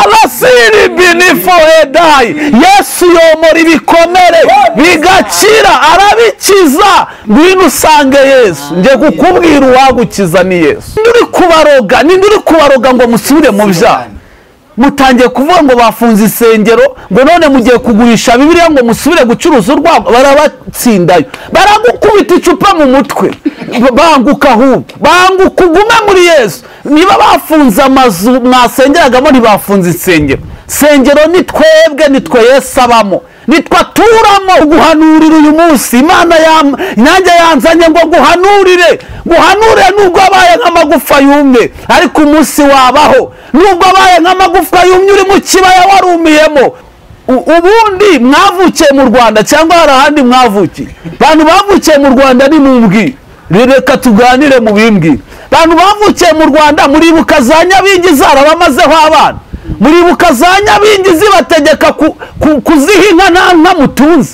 rarasiri binifu edayi yesu yomora ibikomere bigakira arabikiza ngwino usange yesu njye kukubwira uwagukiza ni yesu ninde uri kubaroga ninde uri kubaroga ngo musubire mu byaha mutangiye kuvuga ngo bafunze isengero ngo none mugiye kugurisha bibiriya ngo musubire gucuruza urwagwa barabatsindayo baragukubita icupa mu mutwe banguka ahubwo banguka ugume muri yesu niba bafunze amazu mwasengeragamo ntibafunze insengero sengero ni twebwe ni twe yesu abamo nitwa turamo guhanurira uyu munsi imana nanjye yanzanye ngo guhanurire guhanurire nubwo abaye nk'amagufa yumye ariko umunsi wabaho nubwo abaye nk'amagufwa yumye uri mu kibaya warumiyemo ubundi mwavukiye mu rwanda cyangwa hari ahandi mwavukiye abantu bavukiye mu rwanda ni mumbwi reka tuganire mu bimbwi abantu bavukiye mu rwanda muribuka za nyabingi zarabamazeho abana muribuka za nyabingi zibategeka kuziha inka nta nka mutunze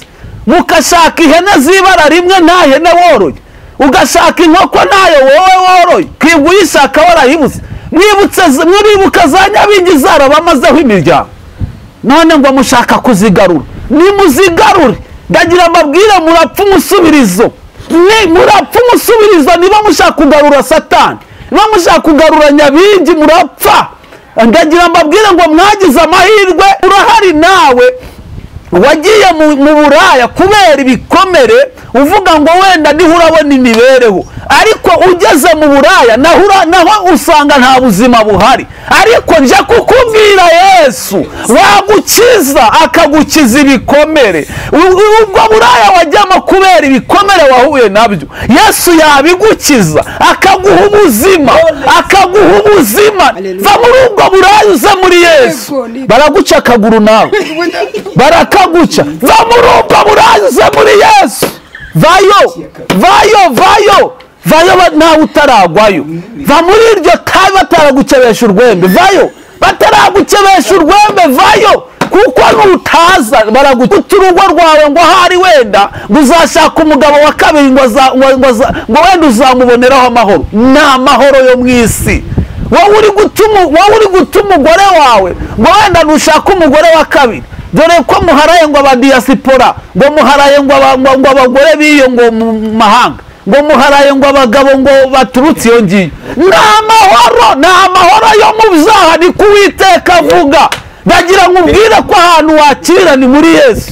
mukashaka ihene z'ibara rimwe nta hene woroye ugashaka inkoko ntayo wowe woroye kwibwa uyishaka warayibuze muribuka za nyabingi zarabamazeho imiryango none ngo mushaka kuzigarura nimuzigarure ndagira amabwire murapfa umusubirizo murapfa umusubirizo niba mushaka kugarura satani niba mushaka kugarura nyabingi murapfa ndagira mbabwire ngo mwagize amahirwe urahari nawe wagiye mu buraya kubera ibikomere uvuga ngo wenda niho urabona imibereho ariko ugeze mu buraya naho usanga nta buzima buhari ariko njya kukubwira yesu wagukiza akagukiza ibikomere ubwo buraya wajyamo kubera ibikomere wahuye nabyo yesu yabigukiza akaguha ubuzima akaguha ubuzima va muri ubwo buraya uze muri yesu baraguca akaguru nawe barakaguca va muri ubwo buraya uze muri yesu vayo vayo vayo vayo nawe utaragwayo va muri iryo tabi bataragukeresha urwembe vayo bataragukeresha urwembe vayo kuko nutaza baraguta urugo rwawe ngo ahari wenda ngo uzashaka umugabo wa kabiri ngo wenda uzamuboneraho amahoro ni amahoro yo mu isi wowe uri guta umugore wawe ngo wenda ntushake umugore wa kabiri dore ko muharaye ngo abadiyasipora ngo muharaye ngo abagore b'iyo ngo mu mahanga ngo muharaye ngo abagabo ngo baturutse iyo ngiyo ni amahoro ni amahoro yo mu byaha ni kuwiteka avuga ndagira ngo ubwire ko ahantu wakira ni muri yesu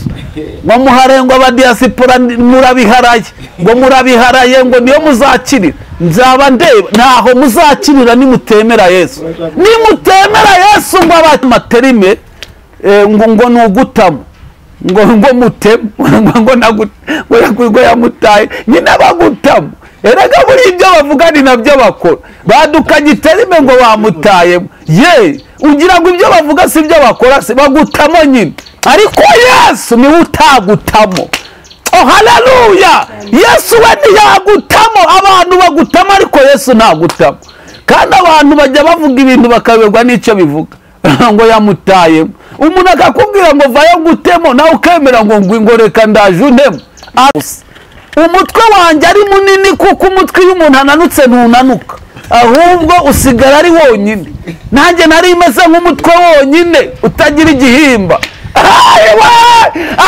ngo muharaye ngo abadiyasipora murabiharaye ngo murabiharaye ngo niyo muzakirira nzaba ndeba ntaho muzakirira nimutemera yesu nimutemera yesu ngo abaterime ngo ni ugutamo ngo ngo mutemu ngo yamutaye nyine abagutamo erega muri ibyo bavuga ni nabyo bakora badukanye iterime ngo bamutayemo ye ugira ngo ibyo bavuga si ibyo bakora si bagutamo nyine ariko yesu niwe utagutamo hararuya yesu we ntiyagutamo abantu bagutamo ariko yesu ntagutamo kandi abantu bajya bavuga ibintu bakayoberwa n'icyo bivuga ngo yamutayemo umuntu akakubwira ngo vayo ngutemo nawe ukemera ngo ngo reka ndaje unemo umutwe wanjye ari munini kuko umutwe iyo umuntu ananutse ntunanuka ahubwo usigara ari wonyine nanjye nari imeze nk'umutwe wonyine utagira igihimba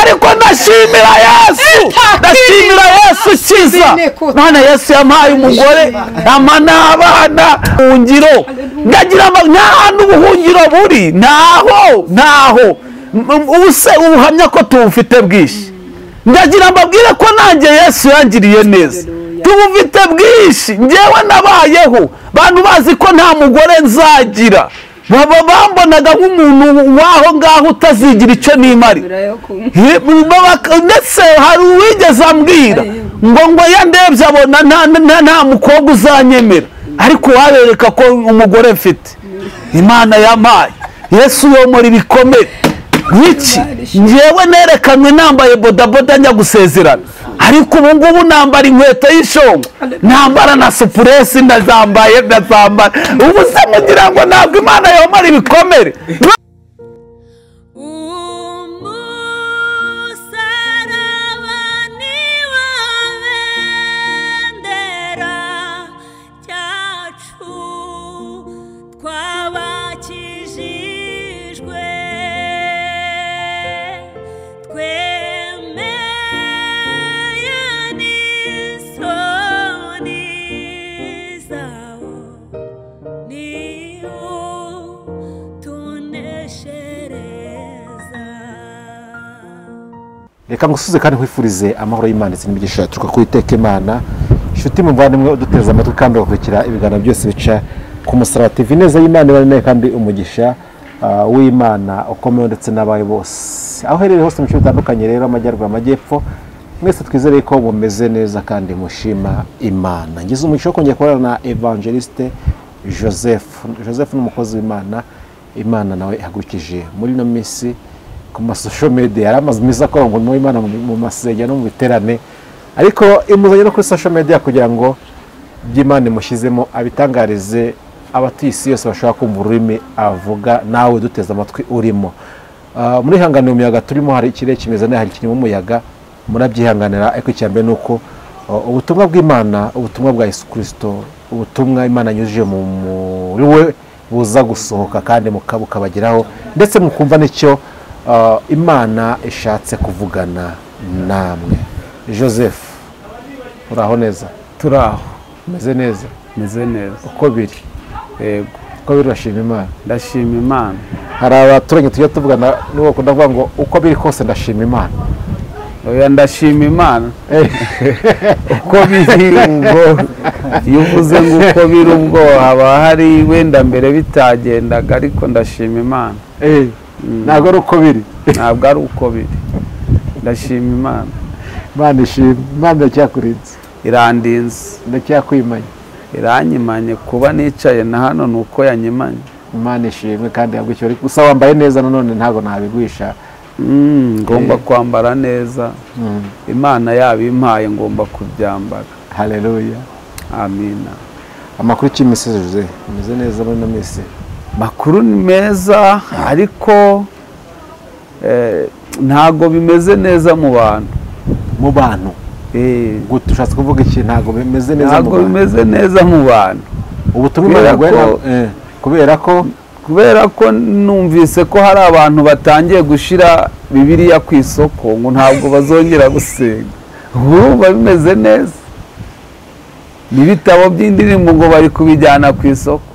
ariko ndashimira yesu ndashimira yesu ukiza none yesu yampaye umugore ama n'abana buhungiro ndagira ntahantu ubuhungiro buri ntaho ntaho ubuse ubuhamya ko tubufite bwinshi ndagira mbabwire ko nanjye yesu yangiriye neza tubufite bwinshi ngewe nabayeho bantu bazi ko nta mugore nzagira baba bambonaga nk'umuntu w'aho ngaho utazigira icyo nimari ndetse hari uwigeze ambwira ngo ngo yandebye abona nta mukobwa uzanyemera ariko wabereka ko umugore mfite imana yampaye yesu yomora ibikomere nk'iki ngewe nerekanwe nambaye bodaboda njya gusezerana ariko ubu ngubu nambara inkweto y'ishongo nambara na supuresi ndazambaye ndazambara ubu se mugira ngo ntabwo imana yomara ibikomere cyacu twabakije reka ngusuze kandi nkwifurize amahoro y'imana ndetse n'imigisha yaturuka ku iteka imana inshuti muvandimwe uduteze amatwi kandi ugakurikira ibiganiro byose bica ku musaraba tv neza y'imana ibane kandi umugisha ah, w'imana ukomewe ndetse n'abawe bose aho uherereye hose mu bice bitandukanye rero amajyaruguru amajyepfo mwese twizere ko mumeze neza kandi mushima imana ngize umugisha wo kongera kubonana na evangeliste joseph joseph ni umukozi w'imana imana nawe ihagurukije muri ino minsi ku masosho media yari amazu meza akora umurimo w'imana mu- mu masengero no mu biterane ariko imuzanye no kuri social media kugira ngo by'imana imushyizemo abitangarize abatuye isi yose bashobora kumva ururimi avuga nawe duteze amatwi urimo Ah, muri hangane mu muyaga turimo hari ikirere kimeze neza hari kirimo umuyaga murabyihanganira ariko icya mbere ni uko ah, ubutumwa bw'imana ubutumwa bwa yesu kirisito ubutumwa imana yanyujije mu muri we buza gusohoka kandi muka- bukabageraho ndetse mukumva n'icyo ah, imana ishatse kuvugana namwe joseph uraho neza turi aho umeze neza meze neza uko biri yego uko biri urashima imana ndashima imana hari abaturanyi tujya tuvugana n'uwo bakunda kuvuga ngo uko biri kose ndashima imana oya ndashima imana Eh. uko biri ubwo iyo uvuze ngo uko biri ubwo haba hari wenda mbere bitagendaga ariko ndashima imana ntabwo ari uko biri ntabwo ari uko biri ndashima imana imana ishima imana iracyakurinze irandinze ndacyakwimanye iranyimanye kuba nicaye na hano ni uko yanyimanye imana ishimwe kandi yagwishyura ariko gusa wambaye neza nanone ntabwo nabigwisha Mm, ngomba kwambara neza imana yaba impaye ngomba kubyambara hareruya amina amakuru cy'imisozi jose umeze neza muri ino minsi makuru ni meza ariko eh, ntago bimeze neza mu bantu mu bantu Eh, gute ushatse kuvuga iki ntabwo bimeze neza mu ntago bantu bimeze neza mu bantu ubutumwa imana kubera yaguha ko- na- eh, kubera ko kubera ko numvise ko hari abantu batangiye gushyira bibiliya ku isoko ngo ntabwo bazongera gusenga urumva bimeze neza n'ibitabo by'indirimbo ngo bari kubijyana ku isoko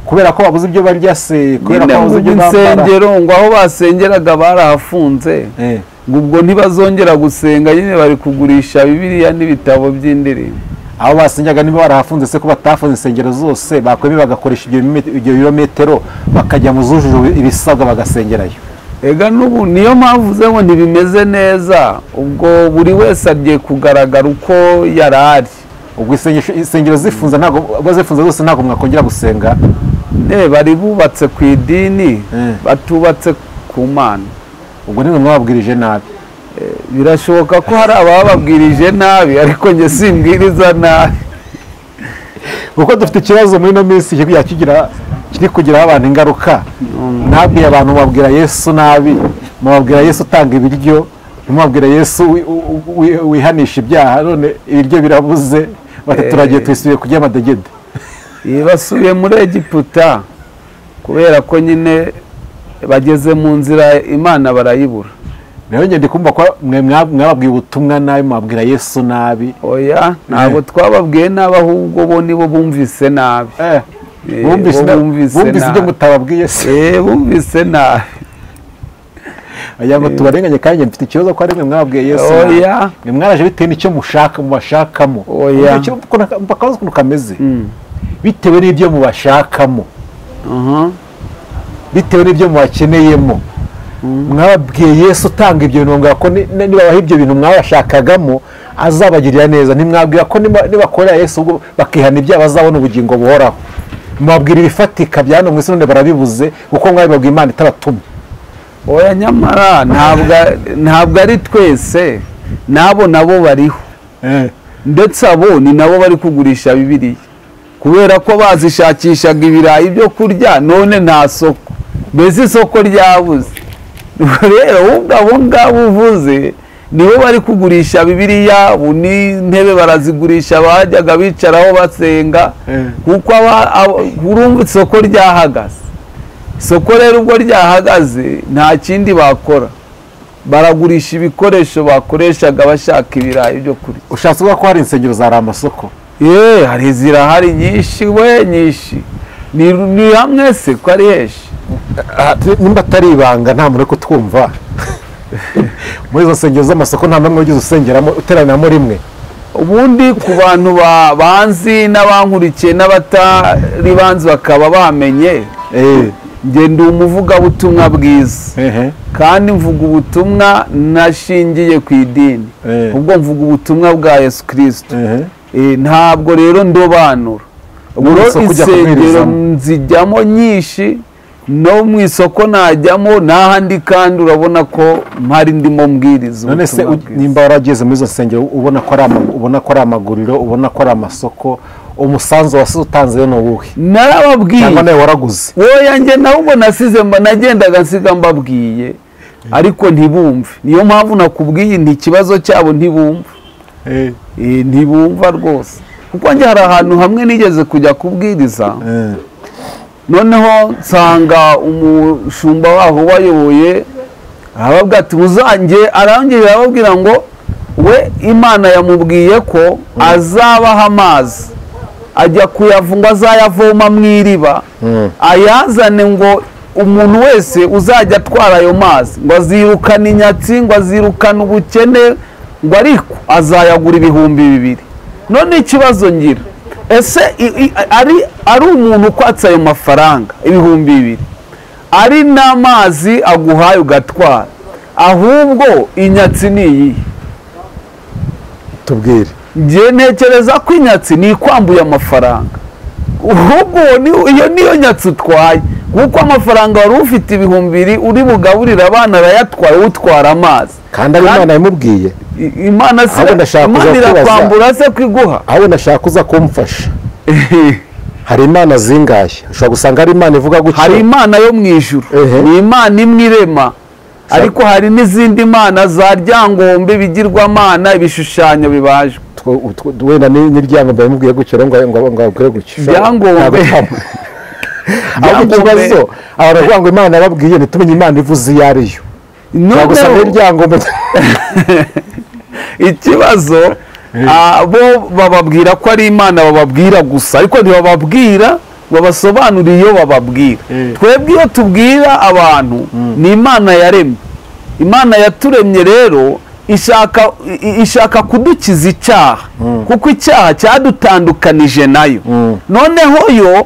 kubera ko babuze ibyo barya se kubera ko nyine ngo babuze ibyo bambara insengero ngo aho basengeraga barahafunze Eh, ngo ubwo ntibazongera gusenga nyine bari kugurisha bibiliya n'ibitabo by'indirimbo abo basengaga niba barahafunze se ko batafunze insengero zose bakwemeye bagakoresha ibyo bime- ibyo birometero bakajya mu zujuje ibisabwa bagasengerayo ega n'ubu niyo mpamvu uvuze ngo ntibimeze neza ubwo buri wese agiye kugaragara uko yari ari ubwo isengesho- insengero zifunze ntabwo ubwo zifunze zose ntabwo mwakongera gusenga ne bari bubatse ku idini Eh. batubatse ku mana ubwo nimwe mwababwirije nabi birashoboka ko hari abababwirije nabi ariko njye simbwiriza nabi kuko dufite ikibazo muri ino minsi kikajya kigira kiri kugiraho abantu ingaruka ntabwiye abantu mubabwira yesu nabi mubabwira yesu utanga ibiryo mubabwira yesu wi- u- wi- wihanisha ibyaha none ibiryo birabuze bati Eh. turagiye twisubiye kurya amadegede Iyi basubiye muri egiputa kubera ko nyine bageze mu nzira imana barayibura nayo ngende kumva ko mwe mwa- mwababwiye ubutumwa nabi mwabwira yesu nabi oya ntabwo twababwiye nabi ahubwo bo nibo bumvise nabi Eh, Eh, bumvise bo bumvise bumvise ibyo nabi. mutababwiye se Eh, bumvise nabi agira ngo tubarenganye kandi njye mfite ikibazo ko ari mwe mwabwiye yesu nabi. oya mwe mwaraje bitewe n'icyo mushaka mubashakamo Oya. Icyo- ukuntu- akabazo ukuntu kameze Mm, bitewe n'ibyo mubashakamo aha, bitewe n'ibyo mubakeneyemo mwababwiye yesu utanga ibyo bintu mwabwira ko ni- ni- nibabaha ibyo bintu mwabashakagamo azabagirira neza ntimwabwira ko niba- nibakorera yesu ubwo bakihana ibyaha bazabona ubugingo buhoraho mwabwira ibifatika bya hano mu isi none barabibuze kuko mwabibabwiye imana itabatumye oya nyamara ntabwo ntabwo ari twese n'abo nabo bariho ndetse abo ni nabo bari kugurisha bibiriya kubera ko bazishakishaga ibirayi byo kurya none nta soko mbese isoko ryabuze Ubwo rero ubwo abo ngabo uvuze nibo bari kugurisha bibiriya ubu n'intebe barazigurisha bajyaga bicaraho basenga Eh. kuko aba- aba- urumva isoko ryahagaze isoko rero ubwo ryahagaze nta kindi bakora baragurisha ibikoresho bakoreshaga bashaka ibirayi byo kurya ushatse kuvuga ko hari insengero zari amasoko yeee hari zirahari nyinshi we nyinshi ni, ni hamwe se ko ari henshi Ah, nimba atari ibanga nta muntu uri kutwumva muri izo nsengero z'amasoko nta n'umwe wigeze usengeramo uteraniramo rimwe ubundi ku bantu ba- banzi n'abankurikiye n'abatari banzi bakaba bamenye eee njye ndi umuvugabutumwa bwiza ehe kandi mvuga ubutumwa nashingiye ku idini Eh. ubwo mvuga ubutumwa bwa yesu kirisito ehe Eh, ntabwo rero ndobanura ubwo mu rero isoko ujya insengero kubwirizamo. nzijyamo nyinshi no mu isoko najyamo n'ahandi kandi urabona ko mpari ndimo mbwiriza none se ubutumwa u- bwiza. nimba warageze muri izo nsengero ubona ko ari ama- ubona ko ari amaguriro ubona ko ari amasoko umusanzu wasize utanze rero ni uwuhe cyangwa narababwiye nawe waraguze woya njye nahubwo nasize mba nagendaga nsiga mbabwiye ariko ntibumve niyo mpamvu nakubwiye nti ikibazo cyabo ntibumva Eh, ntibumva rwose kuko njye hari ahantu hamwe nigeze kujya kubwiriza Eh, noneho nsanga umushumba waho wayoboye arababwira ati muzange arangije arababwira ngo we imana yamubwiye ko azabaha amazi ajya kuyavunga azayavoma mu iriba Mm. ayazane ngo umuntu wese uzajya atwara ayo mazi ngo azirukane inyatsi ngo azirukane ubukene ngo ariko azayagura ibihumbi bibiri none ikibazo ngira ese i- i- ari, ari umuntu ukwatse ayo mafaranga ibihumbi bibiri ari n'amazi aguhaye ugatwara ahubwo inyatsi ni iyi tubwire njye ntekereza ko inyatsi ni ikwambuye amafaranga ahubwo uwo ni- iyo niyo nyatsi utwaye kuko amafaranga wari ufite ibihumbi bibiri uri bugaburire abana arayatwara utwara amazi kandi ari Kandi- imana yamubwiye I- imana si Ahubwo ndashaka kuza imana kubaza. irakwambura se kwiguha ahubwo nashaka kuza kumfasha hari imana zingaye ushobora gusanga hari imana ivuga gutya hari imana yo mu ijuru Ehe. ni imana imwe irema ariko hari n'izindi mana za ryangombe ibigirwamana ibishushanyo bibajwe Twe- utwo- wenda ni n'iryangombe yamubwiye gutya rero ngo ngo- ngo ababwire gutya Ryangombe. Ntabwo twamwe. ahubwo ikibazo abantu baravuga ngo imana yababwiye ntitumenye imana ivuze iyo ari yo ushobora gusanga noneho n'iryangombe ikibazo ah, bo bababwira ko ari imana bababwira gusa ariko ntibababwira babasobanurira iyo bababwira Eh. twebwe iyo tubwira abantu ni imana yaremye imana yaturemye rero ishaka i- i- ishaka kudukiza icyaha kuko icyaha cyadutandukanije nayo Mm. noneho yo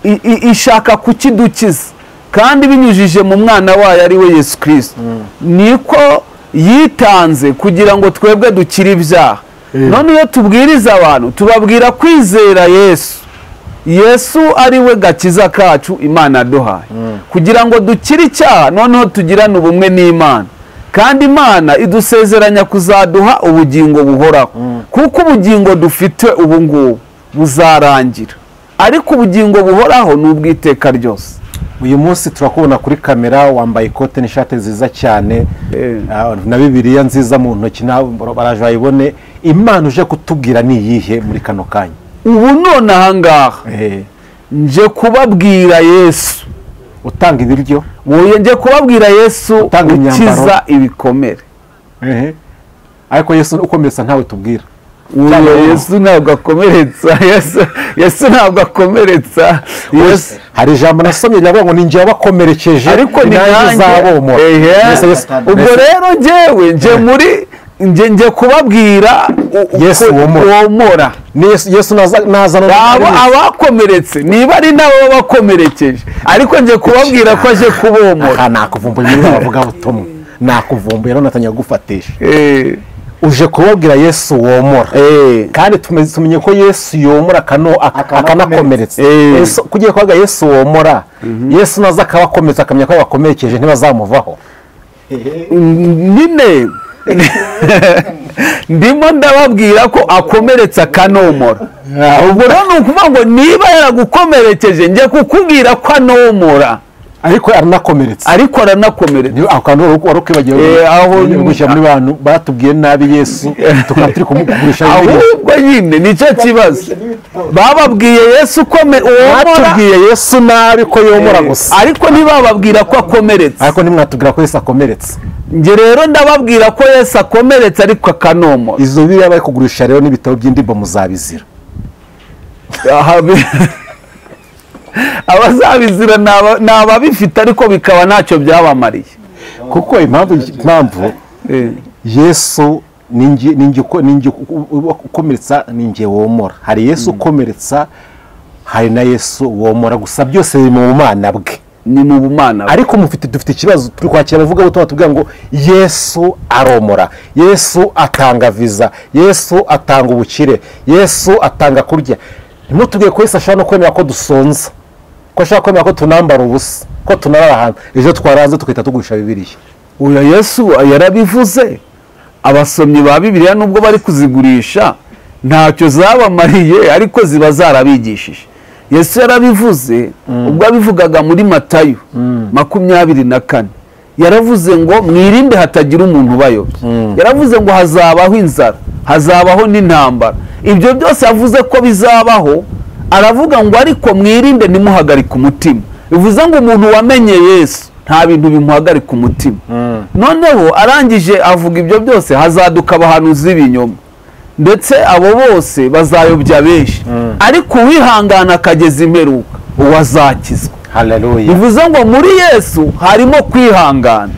i- i- ishaka kukidukiza kandi binyujije mu mwana wayo ari we yesu kirisito niko yitanze kugira ngo twebwe dukire ibyaha none iyo tubwiriza abantu tubabwira kwizera yesu yesu ari we gakiza kacu imana yaduhaye kugira ngo dukire icyaha noneho tugirane ubumwe n'imana kandi imana idusezeranya kuzaduha ubugingo buhoraho kuko ubugingo dufite ubu ngubu buzarangira ariko ubugingo buhoraho ni ubw'iteka ryose uyu munsi turakubona kuri kamera wambaye ikote n'ishati nziza cyane Eh. ah, na bibiliya nziza mu ntoki nawe baraje bayibone imana uje kutubwira ni iyihe muri kano kanya ubu none ahangaha Eh, nje kubabwira yesu utanga ibiryo Woye nje kubabwira yesu Utanga imyambaro. ukiza ibikomere Ehe. ariko yesu ukomeretsa ntawe tubwira Uwo Cyangwa- yesu ntabwo akomeretsa Yesu- yesu ntabwo akomeretsa yesu hari ijambo nasomye riravuga ngo ni njye wabakomerekeje ariko ni nanjye uzabomora Yesu- Yesu- nanjye ubwo Yesu- rero njyewe njye muri njye njye kubabwira u- u- Yesu ko- womora. womora ni Yesu- yesu naza- nazana Aba- abakomeretse niba ari nabo babakomerekeje ariko njye kubabwira ko aje kubomora aha nakuvumbuye muri bavuga butumwa nakuvumbuye none atangiye kugufatisha Eh, uje kubabwira yesu womora eh, kandi tume- tumenye ko yesu yomora akano- ak- akanakomeretsa Eh. Yesu- kugiye kuvuga yesu womora yesu naza akabakomeretsa akamenya ko yabakomerekeje ntibazamuvaho nyine ndimo ndababwira ko akomeretse akanomora ubwo rero ni ukuvuga ngo niba yaragukomerekeje njye kukubwira ko anomora ariko aranakomeretsa ariko aranakomeretsa Niyo ako kantu wari wari ukwibagiwe Eh, aho- ugiye gushyira muri bantu batubwiye nabi yesu tukaba turi kumugurisha bibiliya ahubwo nyine nicyo kibazo bababwiye yesu kome uwomora batubwiye yesu nabi ko yomora gusa ariko ntibababwira ko akomeretse ariko ntimwatubwira ko yesu akomeretsa njye rero ndababwira ko yesu akomeretse ariko akanomora izo bibiliya bari kugurisha rero n'ibitabo by'indimbo muzabizira Aha bi- abazabizira ni aba- ni ababifite ariko bikaba ntacyo byabamariye kuko impamvu impamvu Eh, yesu ni nge- ni nge uko- ni nge uko- uko- ukomeretsa ni nge womora hari yesu ukomeretsa hari na yesu womora gusa byose biri mu bumana bwe ni mu bumana bwe. ariko mufite dufite ikibazo turi kwakira abavuga butumwa tubwira ngo yesu aromora yesu atanga viza yesu atanga ubukire yesu atanga kurya ntimutubwire ko yesu ashobora no kwemera ko dusonza ko ashobora kwemera ko tunambara ubusa ko tunarara ahantu ejo twaraze tugahita tugurisha bibiriya uyu yesu yarabivuze abasomyi ba bibiliya nubwo bari kuzigurisha ntacyo zabamariye ariko ziba zarabigishije yesu yarabivuze ubwo abivugaga muri matayo makumyabiri na kane yaravuze ngo mwirinde hatagira umuntu ubayobya yaravuze ngo hazabaho inzara hazabaho n'intambara ibyo byose yavuze ko bizabaho aravuga ngo ariko mwirinde ntimuhagarike umutima bivuze ngo umuntu wamenye yesu nta bintu bimuhagarika umutima noneho arangije avuga ibyo byose hazaduka abahanuzi b'ibinyoma ndetse abo bose bazayobya benshi ariko uwihangana akageza imperuka uwo azakizwa hararuya bivuze ngo muri yesu harimo kwihangana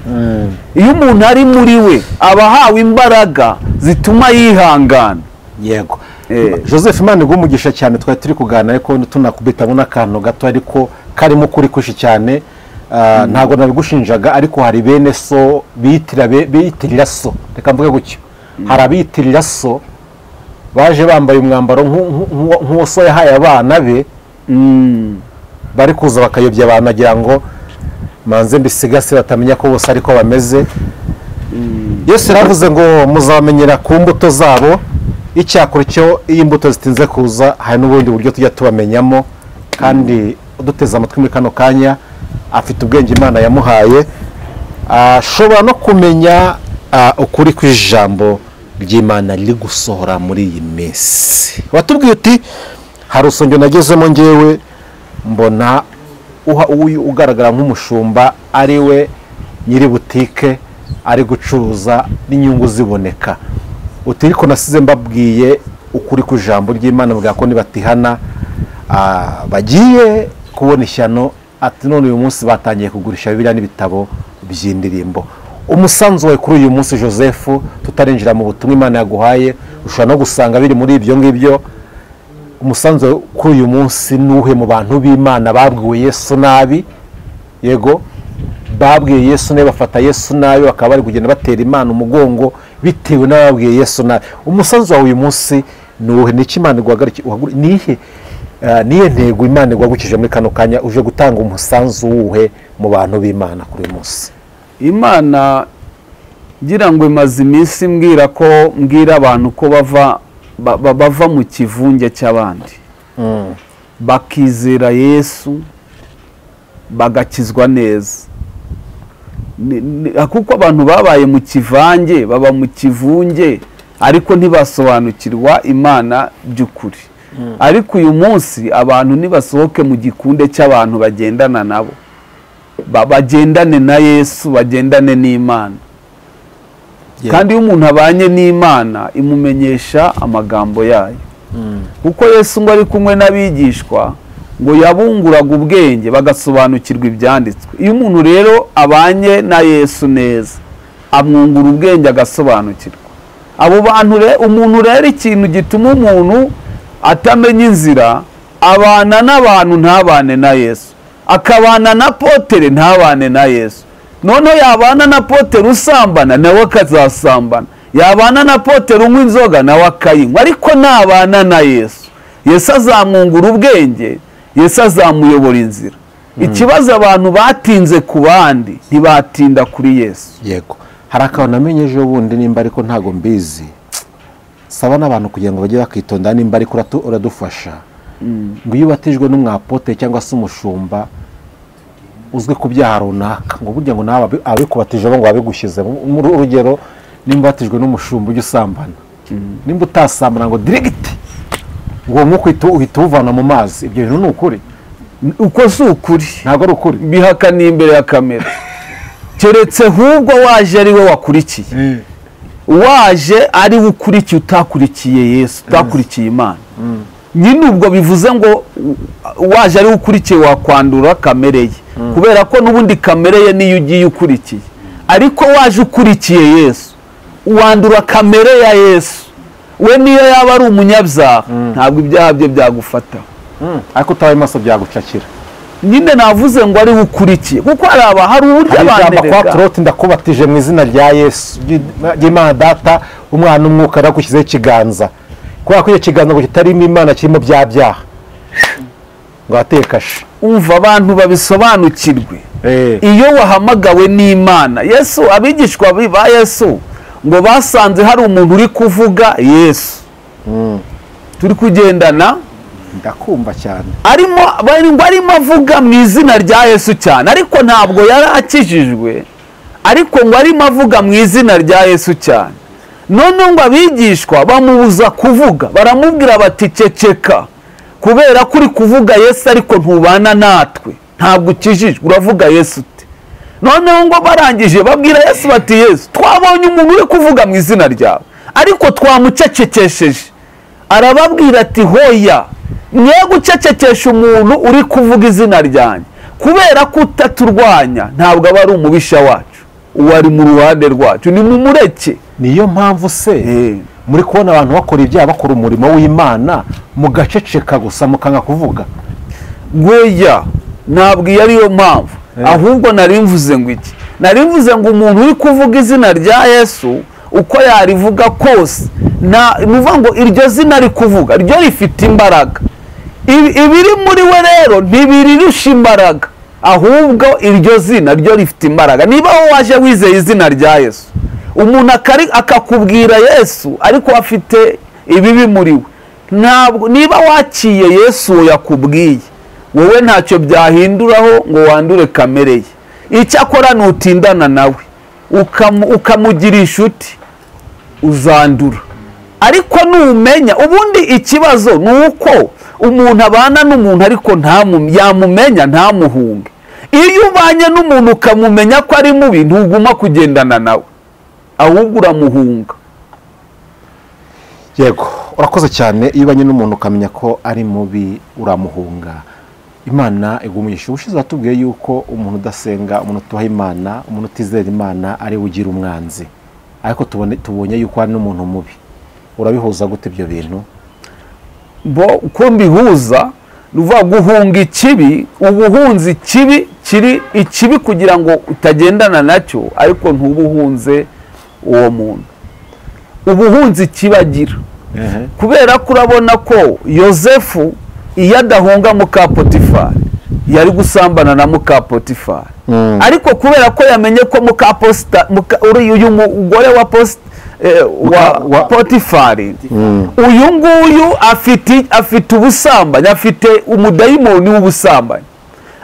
iyo umuntu ari muri we aba ahawe imbaraga zituma yihangana yego Eh. joseph imana iguha umugisha cyane twari turi kuganira ariko tunakubitamo n'akantu gato ariko karimo ukuri kushi cyane Ah, ntabwo nabigushinjaga ariko hari bene so biyitirira be- biyitirira so reka mvuge gutyo hari abiyitirira so baje bambaye umwambaro nk'u- nk'u- nk'uwo nk'uwo so yahaye abana be bari kuza bakayobya abantu bagira ngo manze mbisigasire batamenya ko bose ariko bameze yesu yaravuze ngo muzabamenyera ku mbuto zabo icyakora cyo iyo imbuto zitinze kuza hari n'ubundi buryo tujya tubamenyamo kandi uduteze amatwi muri kano kanya afite ubwenge imana yamuhaye ashobora no kumenya ah, ukuri kw'ijambo ry'imana riri gusohora muri iyi minsi watubwiye uti hari urusengero nagezemo ngewe mbona uha uyu ugaragara nk'umushumba ari we nyiri butike ari gucuruza n'inyungu ziboneka uti ariko nasize mbabwiye ukuri ku ijambo ry'imana bwa ko nibatihana ah, bagiye kubona ishyano ati none uyu munsi batangiye kugurisha bibiriya n'ibitabo by'indirimbo umusanzu wawe kuri uyu munsi joseph tutarinjira mu butumwa imana yaguhaye ushobora no gusanga biri muri ibyo ngibyo umusanzu wawe kuri uyu munsi n'uhe mu bantu b'imana babwiwe yesu nabi yego babwiye yesu nabi bafata yesu nabi bakaba bari kugenda batera imana umugongo bitewe n'ababwiye yesu nabi umusanzu wawe uyu munsi ni uwuhe ni iki imana iguhagariki- uhagur- ni ihe eh, ni iyihe ntego imana iguhagurikije muri kano kanya uje gutanga umusanzu wuhe mu bantu b'imana kuri uyu munsi imana ngira ngo imaze iminsi mbwira ko mbwira abantu ko bava ba- ba- bava mu kivunge cy'abandi bakizera yesu bagakizwa neza Ni- ni- kuko abantu babaye mu kivange baba mu kivunge ariko ntibasobanukirwa imana by'ukuri ariko uyu munsi abantu nibasohoke mu gikunde cy'abantu bagendana nabo ba- bagendane na yesu bagendane n'imana kandi iyo umuntu abanye n'imana imumenyesha amagambo yayo kuko yesu ngo ari kumwe n'abigishwa ngo yabunguraga ubwenge bagasobanukirwa ibyanditswe iyo umuntu rero abanye na yesu neza amwungura ubwenge agasobanukirwa abo bantu re- umuntu rero ikintu gituma umuntu atamenya inzira abana n'abantu ntabane na yesu akabana na potere ntabane na yesu noneho yabana na potere usambana nawe akazasambana yabana na potere unywa inzoga nawe akayinywa ariko nabana na yesu yesu azamwungura ubwenge yesu azamuyobora inzira ikibazo abantu batinze ku bandi ntibatinda kuri yesu yego hari akantu namenye ejo bundi nimba ariko ntago mbizi saba n'abantu kugira ngo bajye bakitonda nimba ariko uratu- uradufasha ngo iyo ubatijwe n'umwapote cyangwa se umushumba uzwi ku byaha runaka ngo burya ngo nawe abi- abikubatije bo ngo babigushyize muri urugero nimba watijwe n'umushumba ujya usambana nimba utasambana ngo dirigiti ngo uwo mwuka uhita- uhita uwuvana mu mazi ibyo bintu ni ukuri uko si ukuri ntabwo ari ukuri bihakaniye imbere ya kamera keretse ahubwo waje ari we wakurikiye waje ari we ukurikiye utakurikiye yesu utakurikiye imana nyine ubwo bivuze ngo u- waje ari we ukurikiye wakwandura kamere ye kubera ko n'ubundi kamere ye niyo ugiye ukurikiye ariko waje ukurikiye yesu wandura kamere ya yesu we niyo yaba ari umunyabyaha ntabwo ibyaha bye byagufataho ariko utabaye maso byagucakira nyine navuze ngo ari we ukurikiye kuko hari aba hari uburyo hari abantu ijambo kwaturoti ndakubatije mu izina rya yesu ry'imana data umwana umwuka aragushyizeho ikiganza kubera ko icyo kiganza ngo kitarimo imana kirimo bya byaha ngo atekashe umva abantu babisobanukirwe iyo wahamagawe n'imana yesu abigishwa bi- ba yesu ngo basanze hari umuntu uri kuvuga yesu turi kugendana ndakumva cyane arimo bari- ngo arimo avuga mu izina rya yesu cyane ariko ntabwo yari akijijwe ariko ngo arimo avuga mu izina rya yesu cyane noneho ngo abigishwa bamubuza kuvuga baramubwira bati ceceka kubera ko uri kuvuga yesu ariko ntubana natwe ntabwo ukijijwe uravuga yesu ute noneho ngo barangije babwira yesu bati yesu twabonye umuntu uri kuvuga mu izina ryawe ariko twamucecekesheje arababwira ati hoya mwe gucecekesha umuntu uri kuvuga izina ryanjye kubera ko utaturwanya ntabwo aba ari umubisha wacu uwo ari mu ruhande rwacu ni mu mureke niyo mpamvu se muri kubona abantu bakora ibyaha bakora umurimo w'imana mugaceceka gusa mukanga kuvuga gweya ntabwo iyo ariyo mpamvu Eh. ahubwo nari mvuze ngo iki nari mvuze ngo umuntu uri kuvuga izina rya yesu uko yarivuga kose na nuvuga ngo iryo zina ari kuvuga ryo rifite imbaraga Ibi- ibiri muri we rero ntibirirusha imbaraga ahubwo iryo zina ryo rifite imbaraga niba wowe waje wizeye izina rya yesu umuntu akari- akakubwira yesu ariko afite ibibi muri we ntabwo niba wakiye yesu uwo yakubwiye wowe ntacyo byahinduraho ngo wandure kamere ye icyakora nutindana nawe ukamu- ukamugira inshuti uzandura ariko numenya ubundi ikibazo ni uko umuntu abana n'umuntu ariko ntamu- yamumenya ntamuhunge iyo ubanye n'umuntu ukamumenya ko ari mubi ntuguma kugendana nawe ahubwo uramuhunga yego urakoze cyane iyo ubanye n'umuntu ukamenya ko ari mubi uramuhunga imana igumugisha ubushize watubwiye yuko umuntu udasenga umuntu utuha imana umuntu utizera imana ari we ugira umwanzi ariko tubone- tubonye yuko hari n'umuntu mubi urabihuza gute ibyo bintu bo uko mbihuza ni ukuvuga guhunga ikibi uba uhunze ikibi kiri ikibi kugira ngo utagendana nacyo ariko ntuba uhunze uwo muntu uba uhunze ikibi agira kubera ko urabona ko yosefu iyo adahunga muka potifari yari gusambana na muka potifari Mm. ariko kubera ko yamenye ko muka posita muka- uri- uyu mugore wa posita eh, wa, wa- potifari uyu nguyu afite afite ubusambanyi afite umudayimoni w'ubusambanyi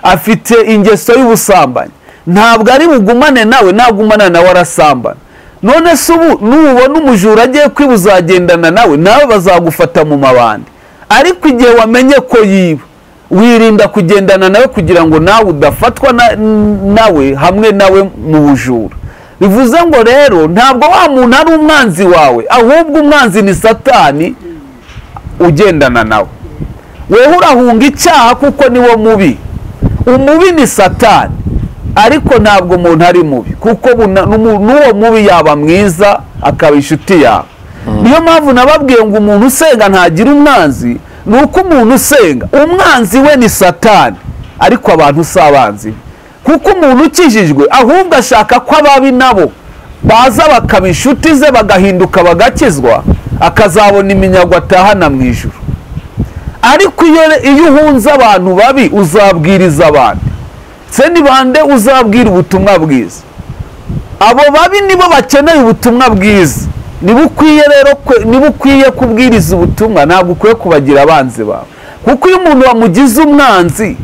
afite ingeso y'ubusambanyi ntabwo ari bugumane nawe nagumana nawe arasambana none se ubu nubona umujura agiye kwiba uzagendana nawe nawe bazagufata mu mabandi ariko igihe wamenye ko yiba wirinda kugendana nawe kugira ngo nawe udafatwa na- nawe hamwe nawe mu bujura bivuze ngo rero ntabwo wa muntu ari umwanzi wawe ahubwo umwanzi ni satani ugendana nawe wewe urahunga icyaha kuko niwo mubi umubi ni satani ariko ntabwo umuntu ari mubi kuko buna- n'umu- n'uwo mubi yaba mwiza akaba inshuti yawe niyo mpamvu nababwiye ngo umuntu usenga ntagira umwanzi ni uko umuntu usenga umwanzi we ni satani ariko abantu si abanzi be kuko umuntu ukijijwe ahubwo ashaka ko ababi nabo baza bakaba inshuti ze bagahinduka bagakizwa akazabona iminyago atahana mu ijuru ariko iyo iyo uhunze abantu babi uzabwiriza abandi se ni bande uzabwira ubutumwa bwiza abo babi nibo bakeneye ubutumwa bwiza niba ukwiye rero kwe- niba ukwiye kubwiriza ubutumwa ntabwo ukwiye kubagira abanzi bawe kuko iyo umuntu wamugize umwanzi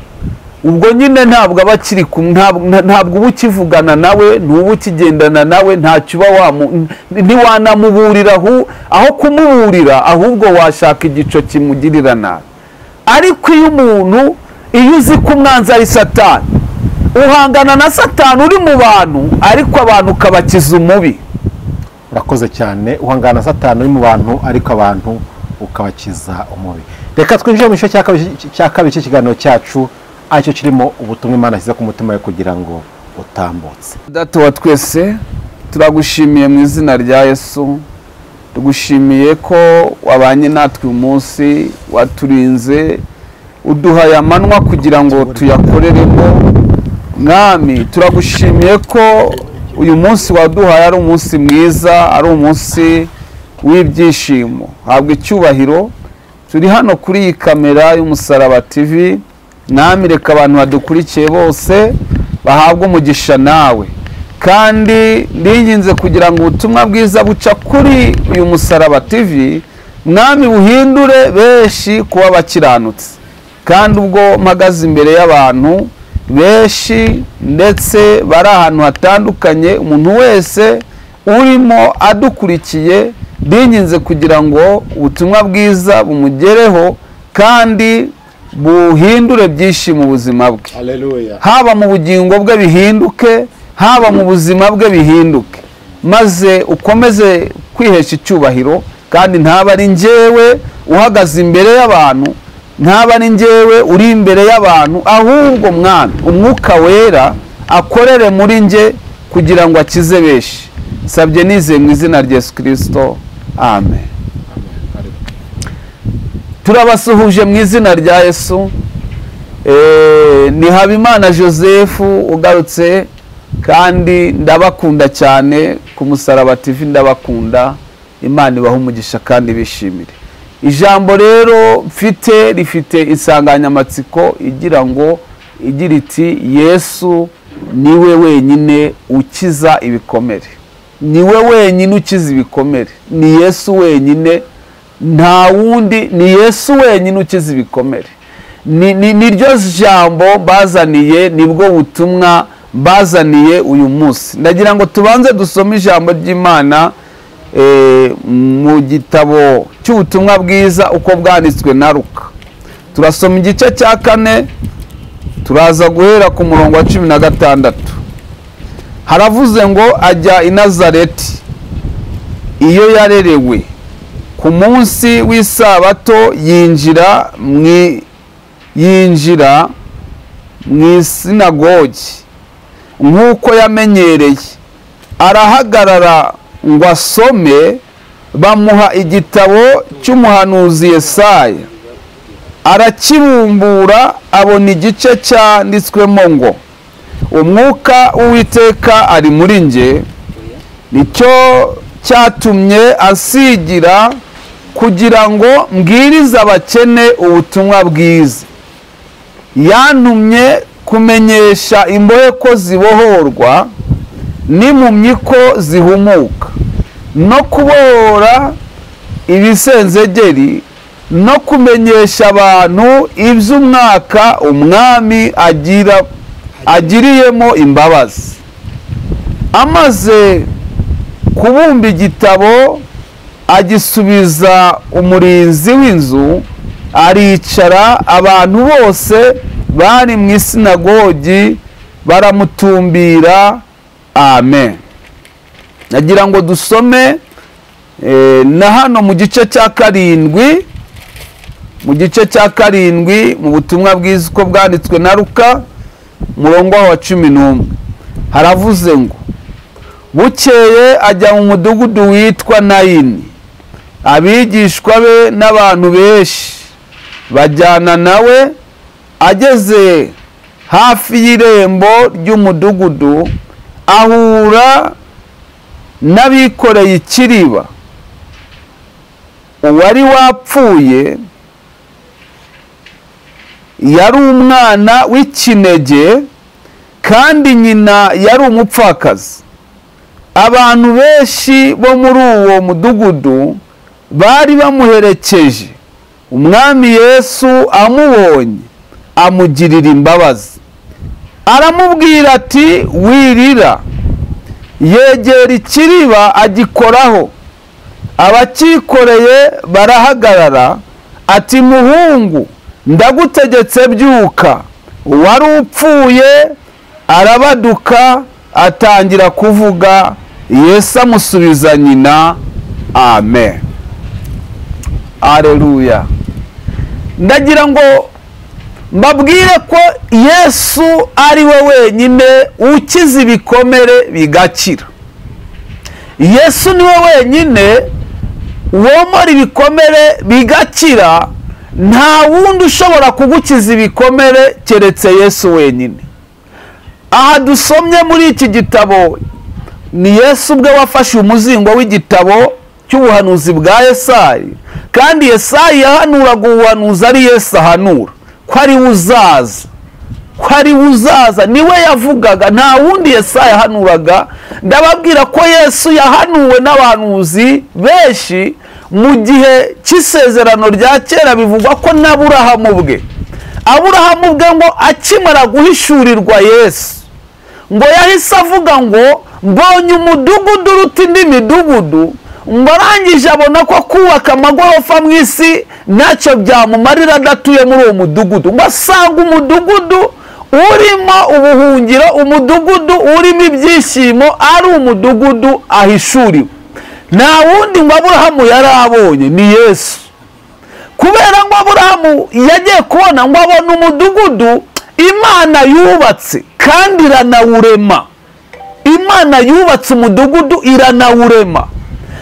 ubwo nyine ntabwo aba akiri kumwe ntabwo nta- ntabwo uba ukivugana nawe ntuba ukigendana nawe ntacyo uba wamu n- ntiwanamuburira ahu- aho kumuburira ahubwo washaka igico kimugirira nabi ariko iyo umuntu iyo uzi ko umwanzi ari satani uhangana na satani uri mu bantu ariko abantu ukabakiza umubi urakoze cyane uhangana na satani uri mu bantu ariko abantu ukabakiza umubi reka twinjire mu gice cya kabiri cy'ikiganiro cyacu aricyo kirimo ubutumwa imana ashyize ku mutima we kugira ngo utambutse data wa twese turagushimiye mu izina rya yesu tugushimiye ko wabanye natwe uyu munsi waturinze uduha aya manwa kugira ngo tuyakoreremo mwami turagushimiye ko uyu munsi waduhaye ari umunsi mwiza ari umunsi w'ibyishimo habwa icyubahiro turi hano kuri iyi kamera y'umusaraba tv mwami reka abantu badukurikiye bose bahabwe umugisha nawe kandi ndinginze kugira ngo ubutumwa bwiza buca kuri uyu musaraba tv mwami buhindure benshi kuba bakiranutse kandi ubwo mpagaze imbere y'abantu benshi ndetse bari ahantu hatandukanye umuntu wese urimo adukurikiye ndinginze kugira ngo ubutumwa bwiza bumugereho kandi buhindure byinshi mu buzima bwe haba mu bugingo bwe bihinduke haba mu buzima bwe bihinduke maze ukomeze kwihesha icyubahiro kandi ntaba ari njyewe uhagaze imbere y'abantu ntaba ari njyewe uri imbere y'abantu ahubwo mwana umwuka wera akorere muri njye kugira ngo akize benshi sabye nizeye mu izina rya yesu kirisito amen turabasuhuje mu izina rya yesu Eh, ni habimana joseph ugarutse kandi ndabakunda cyane ku musaraba tv ndabakunda imana ibaha umugisha kandi bishimire ijambo rero mfite rifite insanganyamatsiko igira ngo igira iti yesu niwe wenyine ukiza ibikomere niwe wenyine ukiza ibikomere ni yesu wenyine nta wundi ni yesu wenyine ukiza ibikomere ni ni- ni ryo jambo bazaniye nibwo butumwa bazaniye uyu munsi ndagira ngo tubanze dusome ijambo ry'imana eh, mu gitabo cy'ubutumwa bwiza uko bwanditswe na ruka turasoma igice cya kane turaza guhera ku murongo wa cumi na gatandatu haravuze ngo ajya i nazareti iyo yarerewe ku munsi w'isabato yinjira mu i- yinjira mu isinagogi nk'uko yamenyereye arahagarara ngo asome bamuha igitabo cy'umuhanuzi yesaya arakibumbura abona igice cyanditswemo ngo umwuka w'uwiteka ari muri njye nicyo cyatumye asigira kugira ngo mbwirize abakene ubutumwa bwiza yantumye kumenyesha imbohe ko zibohorwa n'impumyi ko zihumuka no kubohora ibisenzegeri no kumenyesha abantu iby'umwaka umwami agira agiriyemo imbabazi amaze kubumba igitabo agisubiza umurinzi w'inzu aricara abantu bose bari mu isinagogi baramutumbira amen nagira ngo dusome eh, na hano mu gice cya karindwi mu gice cya karindwi mu butumwa bwiza uko bwanditswe na ruka murongo wa cumi n'umwe haravuze ngo bukeye ajya mu mudugudu witwa nayini abigishwa be n'abantu benshi bajyana nawe ageze hafi y'irembo ry'umudugudu ahura n'abikoreye ikiriba uwari wapfuye yari umwana w'ikinege kandi nyina yari umupfakazi abantu benshi bo muri uwo mudugudu bari bamuherekeje umwami yesu amubonye amugirira imbabazi aramubwira ati wirira yegera ikiriba agikoraho abakikoreye barahagarara ati muhungu ndagutegetse byuka uwari upfuye arabaduka atangira kuvuga yesu amusubiza nyina amen aleluya ndagira ngo mbabwire ko yesu ari we wenyine ukiza ibikomere bigakira yesu ni we wenyine womora ibikomere bigakira nta wundi ushobora kugukiza ibikomere keretse yesu wenyine aha dusomye muri iki gitabo ni yesu ubwe wafashe umuzingo w'igitabo cy'ubuhanuzi bwa yesayi kandi yesayi yahanuraga ubuhanuzi ari yesu ahanura ko ari we uzaza ko ari we uzaza niwe yavugaga nta wundi yesayi yahanuraga ndababwira ko yesu yahanuwe n'abahanuzi benshi mu gihe cy'isezerano rya kera bivugwa ko n'aburahamu bwe aburahamu bwe ngo akimara guhishurirwa yesu ngo yahise avuga ngo mbonye umudugudu uruta indi midugudu ngo arangije abona ko kubaka amagorofa mu isi ntacyo byamumarira adatuye muri uwo mudugudu ngo asanga umudugudu urimo ubuhungiro umudugudu urimo ibyishimo ari umudugudu ahishuriwe nta wundi ngo aburahamu yari abonye ni yesu kubera ngo aburahamu yagiye kubona ngo abone umudugudu imana yubatse kandi iranawurema imana yubatse umudugudu iranawurema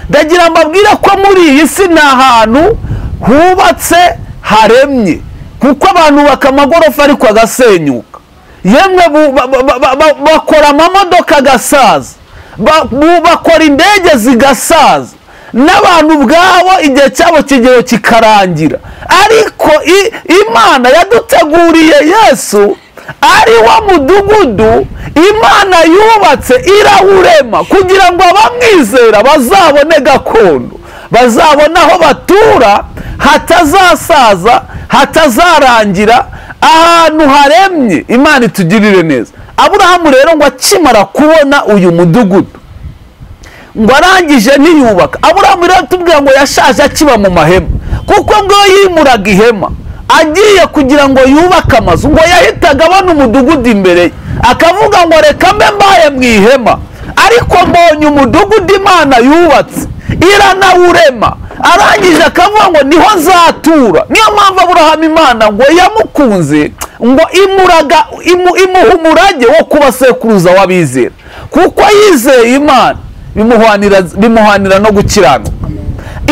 ndagira mbabwire ko muri iyi si ni ahantu hubatse haremye kuko abantu bubaka amagorofa ariko agasenyuka yemwe bu- ba- ba- ba- ba- bakora amamodoka agasaza ba- bu- bakora indege zigasaza n'abantu ubwabo igihe cyabo kigero kikarangira ariko i- imana yaduteguriye yesu ari wo mudugudu imana yubatse irawurema kugira ngo abamwizera bazabone gakondo bazabona aho batura hatazasaza hatazarangira ahantu haremye imana itugirire neza aburahamu rero ngo akimara kubona uyu mudugudu ngo arangije ntiyubaka aburahamu rero tubwira ngo yashaje akiba mu mahema kuko ngo yimuraga ihema agiye kugira ngo yubake amazu ngo yahitaga abona umudugudu imbere ye akavuga ngo reka mbe mbaye mu ihema ariko mbonye umudugudu imana yubatse iranawurema arangije akavuga ngo niho nzatura niyo mpamvu aburahamu imana ngo yamukunze ngo imuraga imu- imuha umurage wo kuba sekuruza w'abizera kuko yizeye imana bimuhwanira bimuhwanira no gukiranuka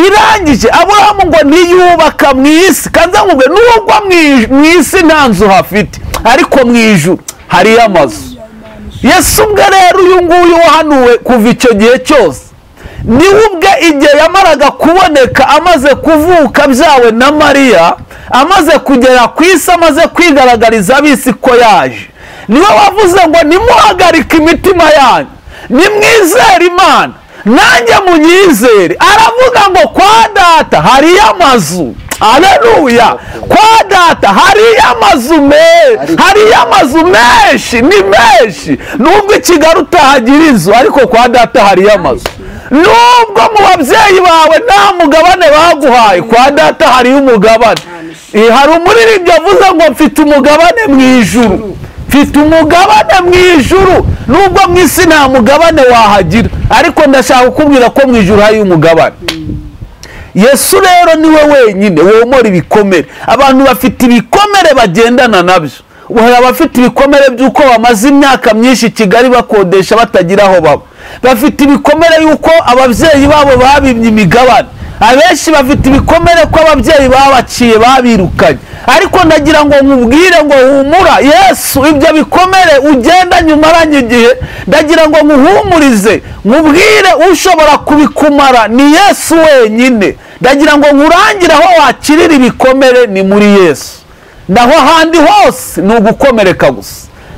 irangije aburahamu ngo ntiyubaka mu isi kandi nkubwe nubwo mu- mu isi nta nzu hafite ariko mu ijuru hariyo amazu yesu ubwe rero uyu nguyu wahanuwe kuva icyo gihe cyose niwe ubwe igihe yamaraga kuboneka amaze kuvuka byawe na mariya amaze kugera ku isi amaze kwigaragariza ab'isi ko yaje niwe wavuze ngo nimuhagarike imitima yanyu nimwizere imana nanjye munyizere aravuga ngo kwa data hariyo amazu aleluya kwa data hariyo amazu meza hariyo amazu menshi ni menshi nubwo i kigali utahagira inzu ariko kwa data hariyo amazu nubwo mu babyeyi bawe nta mugabane baguhaye kwa data hariyo umugabane Eh, hari umuririmbyi avuze ngo mfite umugabane mu ijuru mfite umugabane mu ijuru nubwo mu isi nta mugabane wahagira ariko ndashaka kukubwira ko mu ijuru hari umugabane yesu rero niwe wenyine womora ibikomere abantu bafite ibikomere bagendana nabyo hari abafite ibikomere by'uko bamaze imyaka myinshi i kigali bakodesha batagira aho baba bafite ibikomere y'uko ababyeyi babo babimye imigabane abenshi bafite ibikomere ko ababyeyi babaciye babirukanye ariko ndagira ngo nkubwire ngo humura yesu ibyo bikomere ugenda nyuma aranye igihe ndagira ngo nkuhumurize nkubwire ushobora kubikumara ni yesu wenyine ndagira ngo nkurangire aho wakirira ibikomere ni muri yesu naho ahandi hose ni ugukomereka gusa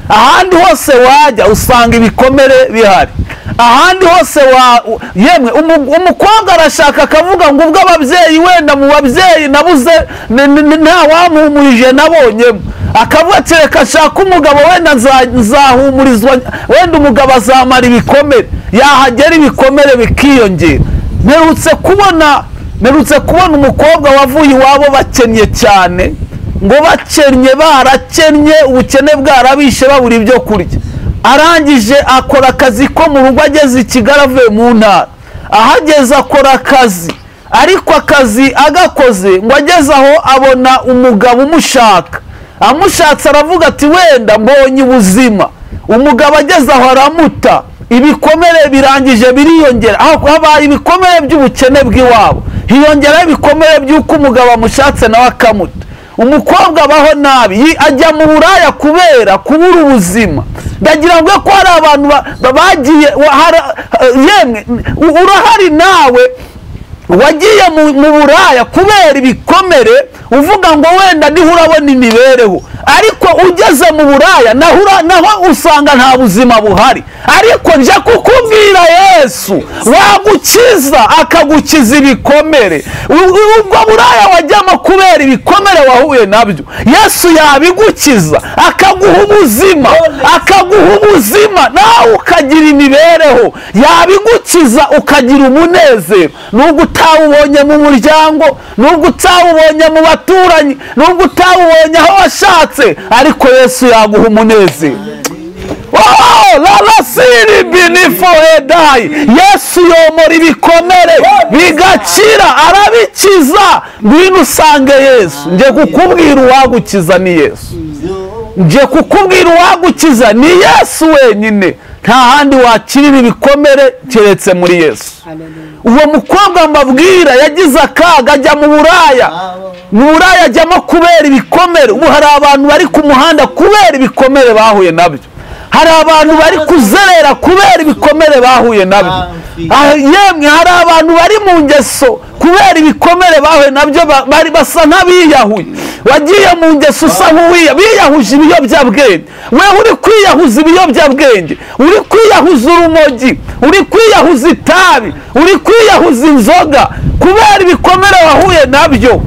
ahandi hose wajya usanga ibikomere bihari ahandi hose wa u- yemwe umu- umukobwa arashaka akavuga ngo ubwo ababyeyi wenda mu babyeyi nabuze ni- ni- ni- nta wamuhumurije nabonyemo akavuga ati reka nshake umugabo wenda nza- nzahumurizwa wenda umugabo azamara ibikomere yahagera ibikomere bikiyongera mperutse kubona mperutse kubona umukobwa wavuye iwabo bakennye cyane ngo bakennye barakennye ubukene bwarabishe babura ibyo kurya arangije akora akazi ko mu rugo ageze i kigali avuye mu ntara ahageze akora akazi ariko akazi agakoze ngo ageze aho abona umugabo umushaka amushatse aravuga ati wenda mbonye ubuzima umugabo ageze aho aramuta ibikomere birangije biriyongera aho habaye ibikomere by'ubukene bw'iwabo hiyongeraho ibikomere by'uko umugabo amushatse nawe akamuta umukobwa abaho nabi yi- ajya mu buraya kubera kubura ubuzima ndagira ngo ko hari abantu ba- ba- bagiye wa- hara- yemwe u- urahari nawe wagiye mu mu buraya kubera ibikomere uvuga ngo wenda niho urabona imibereho ariko ugeze mu buraya naho ura- naho usanga nta buzima buhari ariko nje kukubwira yesu wagukiza akagukiza ibikomere U- u- ubwo buraya wajyamo kubera ibikomere wahuye nabyo yesu yabigukiza akaguha ubuzima akaguha ubuzima nawe ukagira imibereho yabigukiza ukagira umunezero nubwo utawubonye mu muryango nubwo utawubonye mu baturanyi nubwo utawubonye aho washatse ariko yesu yaguha umunezero Oh, rarasiri binifo edayi yesu yomora ibikomere bigakira arabikiza ngwino usange yesu nje kukubwira uwagukiza ni yesu nje kukubwira uwagukiza ni yesu wenyine nta handi wakirira ibikomere keretse muri yesu uwo mukobwa mbabwira yagize akaga ajya mu buraya mu buraya ajyamo kubera ibikomere ubu hari abantu bari ku muhanda kubera ibikomere bahuye nabyo hari abantu bari kuzerera kubera ibikomere bahuye nabyo Ah, yemwe hari abantu bari mu ngeso kubera ibikomere bahuye nabyo ba- bari basa n'abiyahuye wagiye mu ngeso usa nk'uwiya biyahuje ibiyobyabwenge wewe uri kwiyahuza ibiyobyabwenge uri kwiyahuza urumogi uri kwiyahuza itabi uri kwiyahuza inzoga kubera ibikomere wahuye nabyo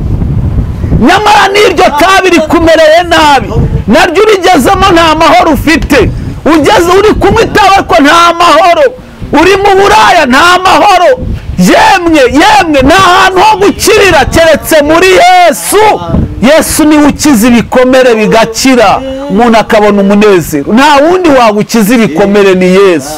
nyamara n'iryo tabi rikumereye nabi naryo urigezemo nta mahoro ufite ugeze uri kunywa itabi ariko nta mahoro uri mu buraya nta mahoro yemwe yemwe nta hantu ho gukirira keretse muri yesu yesu niwe ukiza ibikomere bigakira umuntu akabona umunezero nta wundi wagukiza ibikomere ni yesu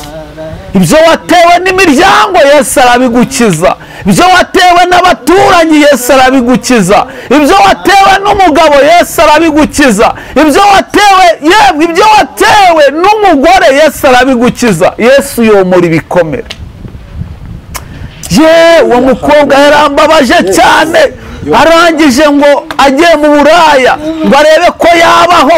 ibyo watewe n'imiryango Yesu arabigukiza ibyo watewe n'abaturanyi Yesu arabigukiza ibyo watewe n'umugabo Yesu arabigukiza ibyo watewe yemwe ibyo watewe n'umugore Yesu arabigukiza yesu yomora ibikomere ye uwo mukobwa yarambabaje cyane arangije ngo agiye mu buraya ngo arebe ko yabaho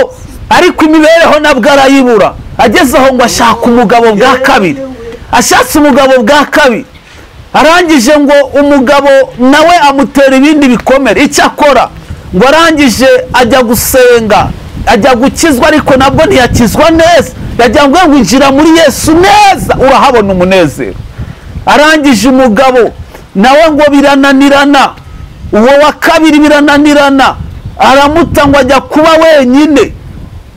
ariko imibereho nabwo arayibura ageze aho ngo ashaka umugabo bwa kabiri ashatse umugabo bwa kabiri arangije ngo umugabo nawe amutera ibindi bikomere icyo akora ngo arangije ajya gusenga ajya gukizwa ariko nabwo ntiyakizwa neza yagira ngo ngo injira muri yesu neza urahabona umunezero arangije umugabo nawe ngo birananirana uwo wa kabiri birananirana aramuta ngo ajya kuba wenyine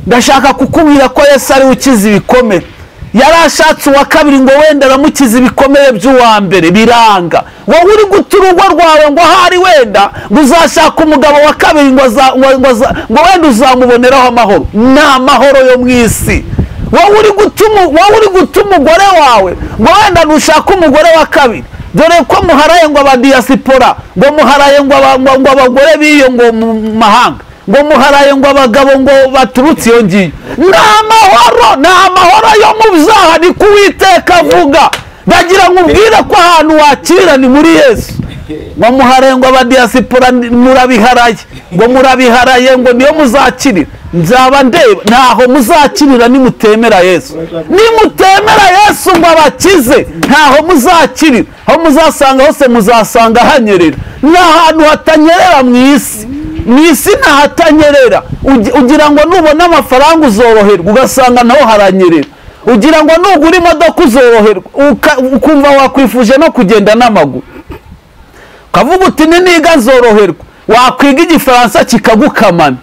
ndashaka kukubwira ko yesu ariwe ukiza ibikomere yari ashatse uwa kabiri ngo wenda aramukiza ibikomere by'uwa mbere biranga wowe uri guta urugo rwawe ngo ahari wenda ngo uzashaka umugabo wa kabiri ngo aza- ngo- ngo aza- ngo wenda uzamuboneraho amahoro ni amahoro yo mu isi wowe uri gutuma wowe uri guta umugore wawe ngo wenda nushaka umugore wa kabiri dore ko muharaye ngo abadiyasipora ngo muharaye ngo aba- ngo- ngo abagore b'iyo ngo mu mahanga ngo muharaye ngo abagabo ngo baturutse iyo ngiyo ni amahoro ni amahoro yo mu byaha ni ko uwiteka avuga ndagira ngo ubwire ko ahantu wakirira ni muri yesu ngo muharaye ngo abadiyasipora ni- murabiharaye ngo murabiharaye ngo niyo muzakirira nzaba ndeba ntaho muzakirira nimutemera yesu nimutemera yesu ngo abakize ntaho muzakirira aho muzasanga hose muzasanga hanyerera ni ahantu hatanyerera mu isi mu isi ntahatanyerera Ugi- ugira ngo nubona amafaranga uzoroherwa ugasanga naho haranyerera ugira ngo nugura imodoka uzoroherwa uka- ukumva wakwifuje no kugenda n'amaguru ukavuga uti niniga nzoroherwa wakwiga igifaransa kikagukamana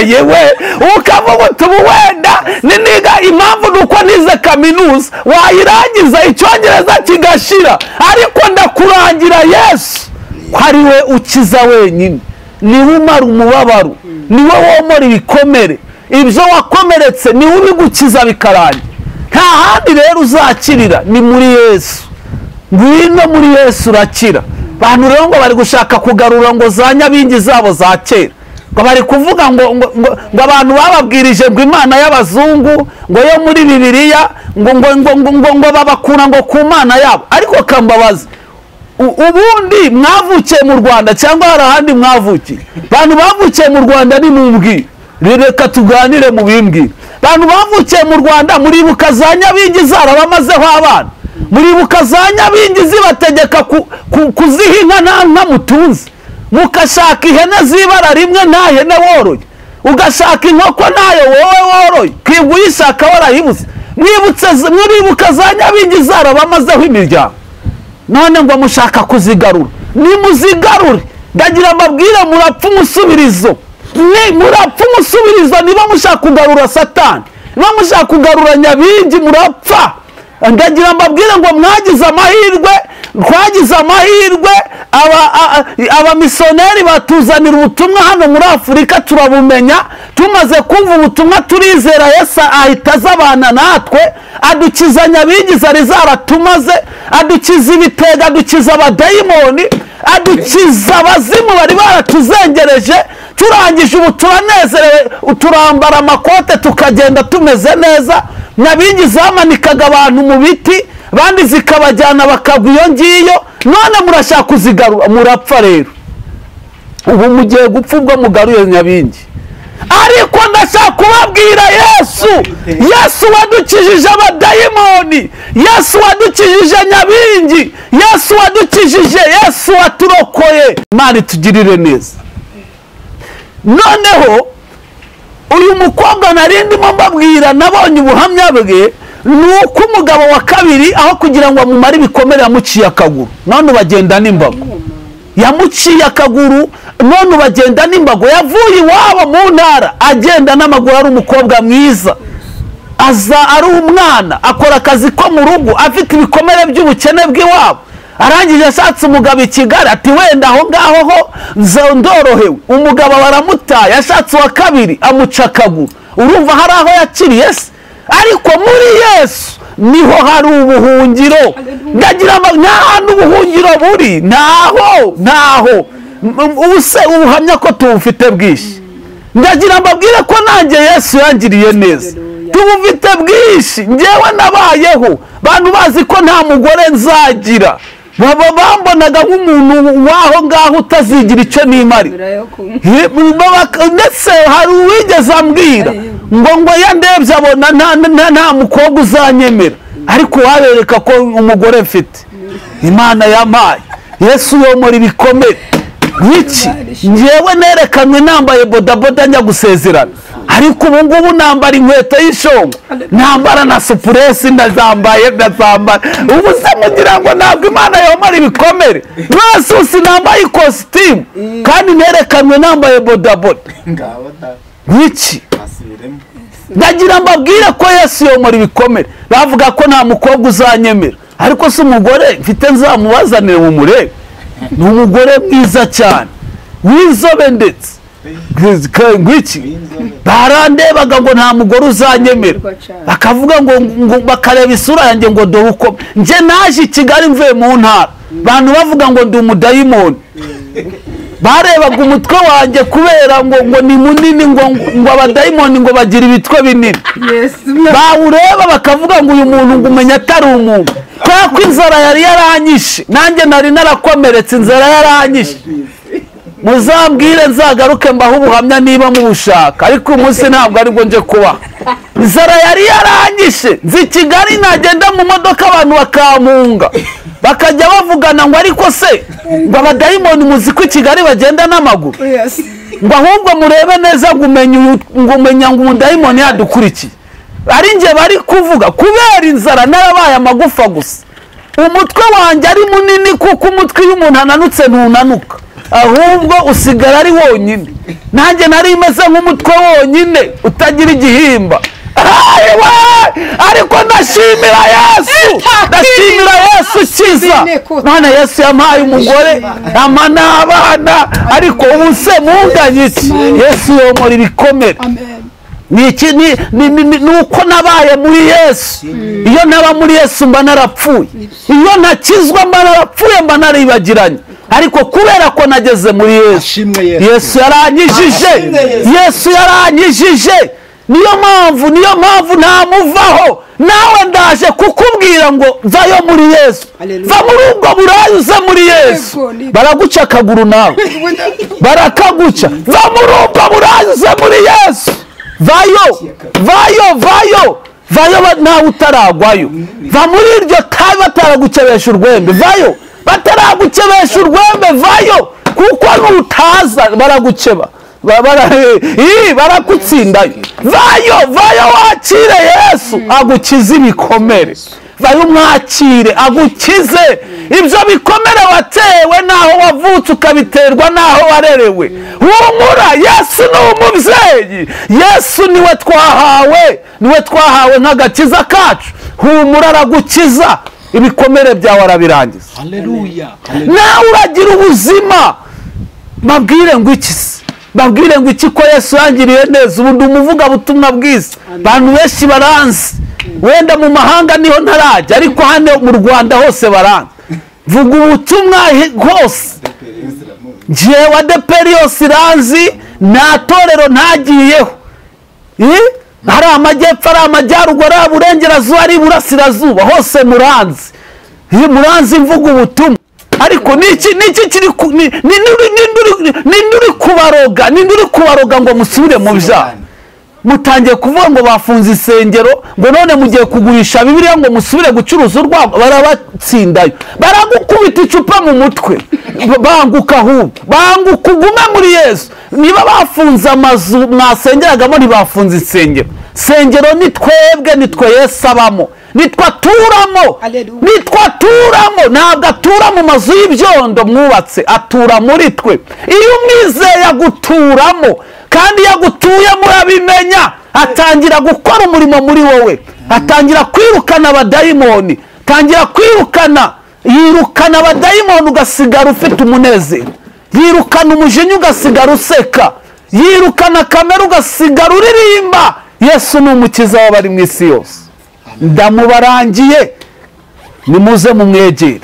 yewe ukavuga uti ubu wenda niniga impamvu ni uko nize kaminuza wayirangiza icyongereza kigashira ariko ndakurangira yesu ko ari we ukiza wenyine niwe umara umubabaro niwe womora ibikomere ibyo wakomeretse niwe ubigukiza bikarangira nta handi rero uzakirira ni muri yesu ngwino muri yesu urakira abantu rero ngo bari gushaka kugarura ngo za nyabingi zabo za kera ngo bari kuvuga ngo ngo ngo- ngo abantu bababwirije ngo imana y'abazungu ngo yo muri bibiliya ngo ngo ngo ngo ngo ngo babakura ngo ku mana yabo ariko kambabazi u- ubundi mwavukiye mu rwanda cyangwa hari ahandi mwavukiye abantu bavukiye mu rwanda ni mumbwire reka tuganire mu bimbwire abantu bavukiye mu rwanda muribuka za nyabingi zarabamazeho abana muribuka za nyabingi zibategeka ku- ku- kuziha inka nta nka mutunze mukashaka ihene z'ibara rimwe nta hene woroye ugashaka inkoko ntayo wowe woroye kwibwa uyishaka warayibuze mwibutse z- muribuka za nyabingi zarabamazeho imiryango none ngo mushaka kuzigarura nimuzigarure ndagira mbabwire murapfa umusubirizo Ni- murapfa umusubirizo niba mushaka kugarura satani niba mushaka kugarura nyabingi murapfa ndagira mbabwire ngo mwagize amahirwe twagize amahirwe aba- a- a- abamisiyoneri batuzanira ubutumwa hano muri afurika turabumenya tumaze kumva ubutumwa turizera yesu ahita aza abana natwe adukiza nyabingi zari zaratumaze adukiza ibitega adukiza abadayimoni adukiza abazimu bari baratuzengereje turangije ubu turanezerewe turambara amakote tukagenda tumeze neza nyabingi zamanikaga abantu mu biti abandi zikabajyana bakagwa iyo ngiyo none murashaka kuzigarura murapfa rero ubu mugiye gupfa ubwo mugaruye nyabingi ariko ndashaka kubabwira yesu yesu wadukijije abadayimoni yesu wadukijije nyabingi yesu wadukijije yesu waturokoye imana itugirire neza noneho uyu mukobwa nari ndimo mbabwira nabonye ubuhamya bwe ni uko umugabo wa kabiri aho kugira ngo amumare ibikomere yamuciye akaguru none ubagenda n'imbago yamuciye akaguru none ubagenda n'imbago yavuye iwabo mu ntara agenda n'amaguru ari umukobwa mwiza aza ari umwana akora akazi ko mu rugo afite ibikomere by'ubukene bw'iwabo arangije ashatse umugabo i kigali ati wenda aho ngaho ho nza- ndorohewe umugabo baramutaye ashatse uwa kabiri amuca akaguru urumva hari aho yakiriye se ariko muri yesu niho hari ubuhungiro ndagira ngo nta hantu ubuhungiro buri ntaho ntaho M- ubu se ubuhamya ko tubufite bwinshi ndagira mbabwire ko nanjye yesu yangiriye neza tubufite bwinshi ngewe nabayeho bantu bazi ko nta mugore nzagira baba bambonaga nk'umuntu w'aho ngaho utazigira icyo nimarira He- baba- ndetse hari uwigeze ambwira ngo ngo iyo ndebye abona nta- nta- nta mukobwa uzanyemera ariko wabereka ko umugore mfite imana yampaye yesu yomora ibikomere nk'iki ngewe nerekanwe nambaye bodaboda njya gusezerana ariko ubu ngubu nambara inkweto y'ishongo nambara na supuresi ndazambaye ndazambara ubu se mugira ngo ntabwo imana yomora ibikomere mwasusi nambaye ikositimu kandi nerekanwe nambaye bodaboda nk'iki ndagira mbabwire ko yesu yomora ibikomere bavuga ko nta mukobwa uzanyemera ariko si umugore mfite nzamubazanire mu murebe ni umugore mwiza cyane w'inzobe ndetse Ke- ngwiki barandebaga ngo nta mugore uzanyemera bakavuga ngo ngo- bakareba isura yanjye ngo dore uko njye naje i kigali mvuye mu ntara abantu bavuga ngo ndi umudayimoni barebaga umutwe wanjye kubera ngo ngo ni munini ngo ngo abadayimoni ngo bagira ibitwe binini bawureba bakavuga ngo uyu muntu ngo umenya atari umuntu kubera ko inzara yari yaranyishe nanjye nari narakomeretse inzara yaranyishe muzambwire nzagaruke mbaho ubuhamya niba mubushaka ariko uyu munsi ntabwo aribwo nje kuba inzara yari yaranyishe nzi i kigali nagenda mu modoka abantu bakampunga bakajya bavugana ngo ariko se ngo abadayimoni muzi ko i kigali bagenda n'amaguru ngo ahubwo murebe neza ngo umenye uyu- ngo umenya ngo umudayimoni yadukurikiye ari njye bari kuvuga kubera inzara narabaye amagufa gusa umutwe wanjye ari munini kuko umutwe iyo umuntu ananutse ntunanuka ahubwo usigara ari wonyine nanjye nari meze nk'umutwe wonyine utagira igihimba Ai, we! ariko ndashimira yesu ndashimira yesu ukiza none yesu yampaye umugore ama n'abana ariko ubu se munganye iki yesu yomora ibikomere ni iki ni- ni- ni- ni- ni uko nabaye muri yesu iyo naba muri yesu mba narapfuye iyo ntakizwa mba narapfuye mba naribagiranye ariko kubera ko nageze muri yesu ashimwe yesu yesu yaranyijije Ashimwe Yesu. yesu yaranyijije niyo mpamvu niyo mpamvu ntamuvaho nawe ndaje kukubwira ngo vayo muri yesu Hallelujah. va muri ubwo burayi uze muri yesu Yego, ni- baraguca akaguru nawe barakaguca va muri ubwo burayi uze muri yesu vayo vayo vayo vayo ba- ntawe utaragwayo va muri iryo tabi bataragucebesha urwembe vayo bataragucebesha urwembe vayo kuko nutaza baraguceba Ba- bara- ii, barakutsindayo vayo vayo wakire yesu agukize ibikomere vayo umwakire agukize ibyo bikomere watewe n'aho wavutse ukabiterwa n'aho warerewe humura yesu ni umubyeyi yesu niwe twahawe niwe twahawe nk'agakiza kacu humura aragukiza ibikomere byawe arabirangiza haleluya nawe uragira ubuzima babwire ngo iki se babwire ngo iki ko yesu yangiriye neza ubu ndi umuvugabutumwa bwiza abantu benshi baranzi wenda mu mahanga niho ntarajya ariko hano mu rwanda hose baranzi vuga ubutumwa he- hose njyewe adeperi yose iranzi nta torero ntagiyeho Eh? hari amajyepfo ari amajyaruguru ari uburengerazuba ari iburasirazuba hose muranzi Eh, muranzi mvuga ubutumwa ariko niki niki kiri ku- ni- ni- ni- ni- ni- ninde uri kubaroga ninde uri kubaroga ngo musubire mu byaha mutangiye kuvuga ngo bafunze isengero ngo none mugiye kugurisha bibiliya ngo musubire gucuruza urwagwa barabatsindayo baragukubita icupa mu mutwe banguka ahubwo banguka ugume muri yesu niba bafunze amazu mwasengeragamo ntibafunze insengero sengero ni twebwe ni twe yesu abamo nitwe aturamo Hallelujah. ni nitwe aturamo ntabwo atura mu mazu y'ibyondo mwubatse atura muri twe iyo umwizeye aguturamo kandi iyo agutuyemo urabimenya atangira gukora umurimo muri wowe atangira kwirukana abadayimoni atangira kwirukana yirukana abadayimoni ugasigara ufite umunezero yirukana umujinya ugasigara useka yirukana kamere ugasigara uririmba yesu ni umukiza w'abari mu isi yose ndamubarangiye nimuze mumwegere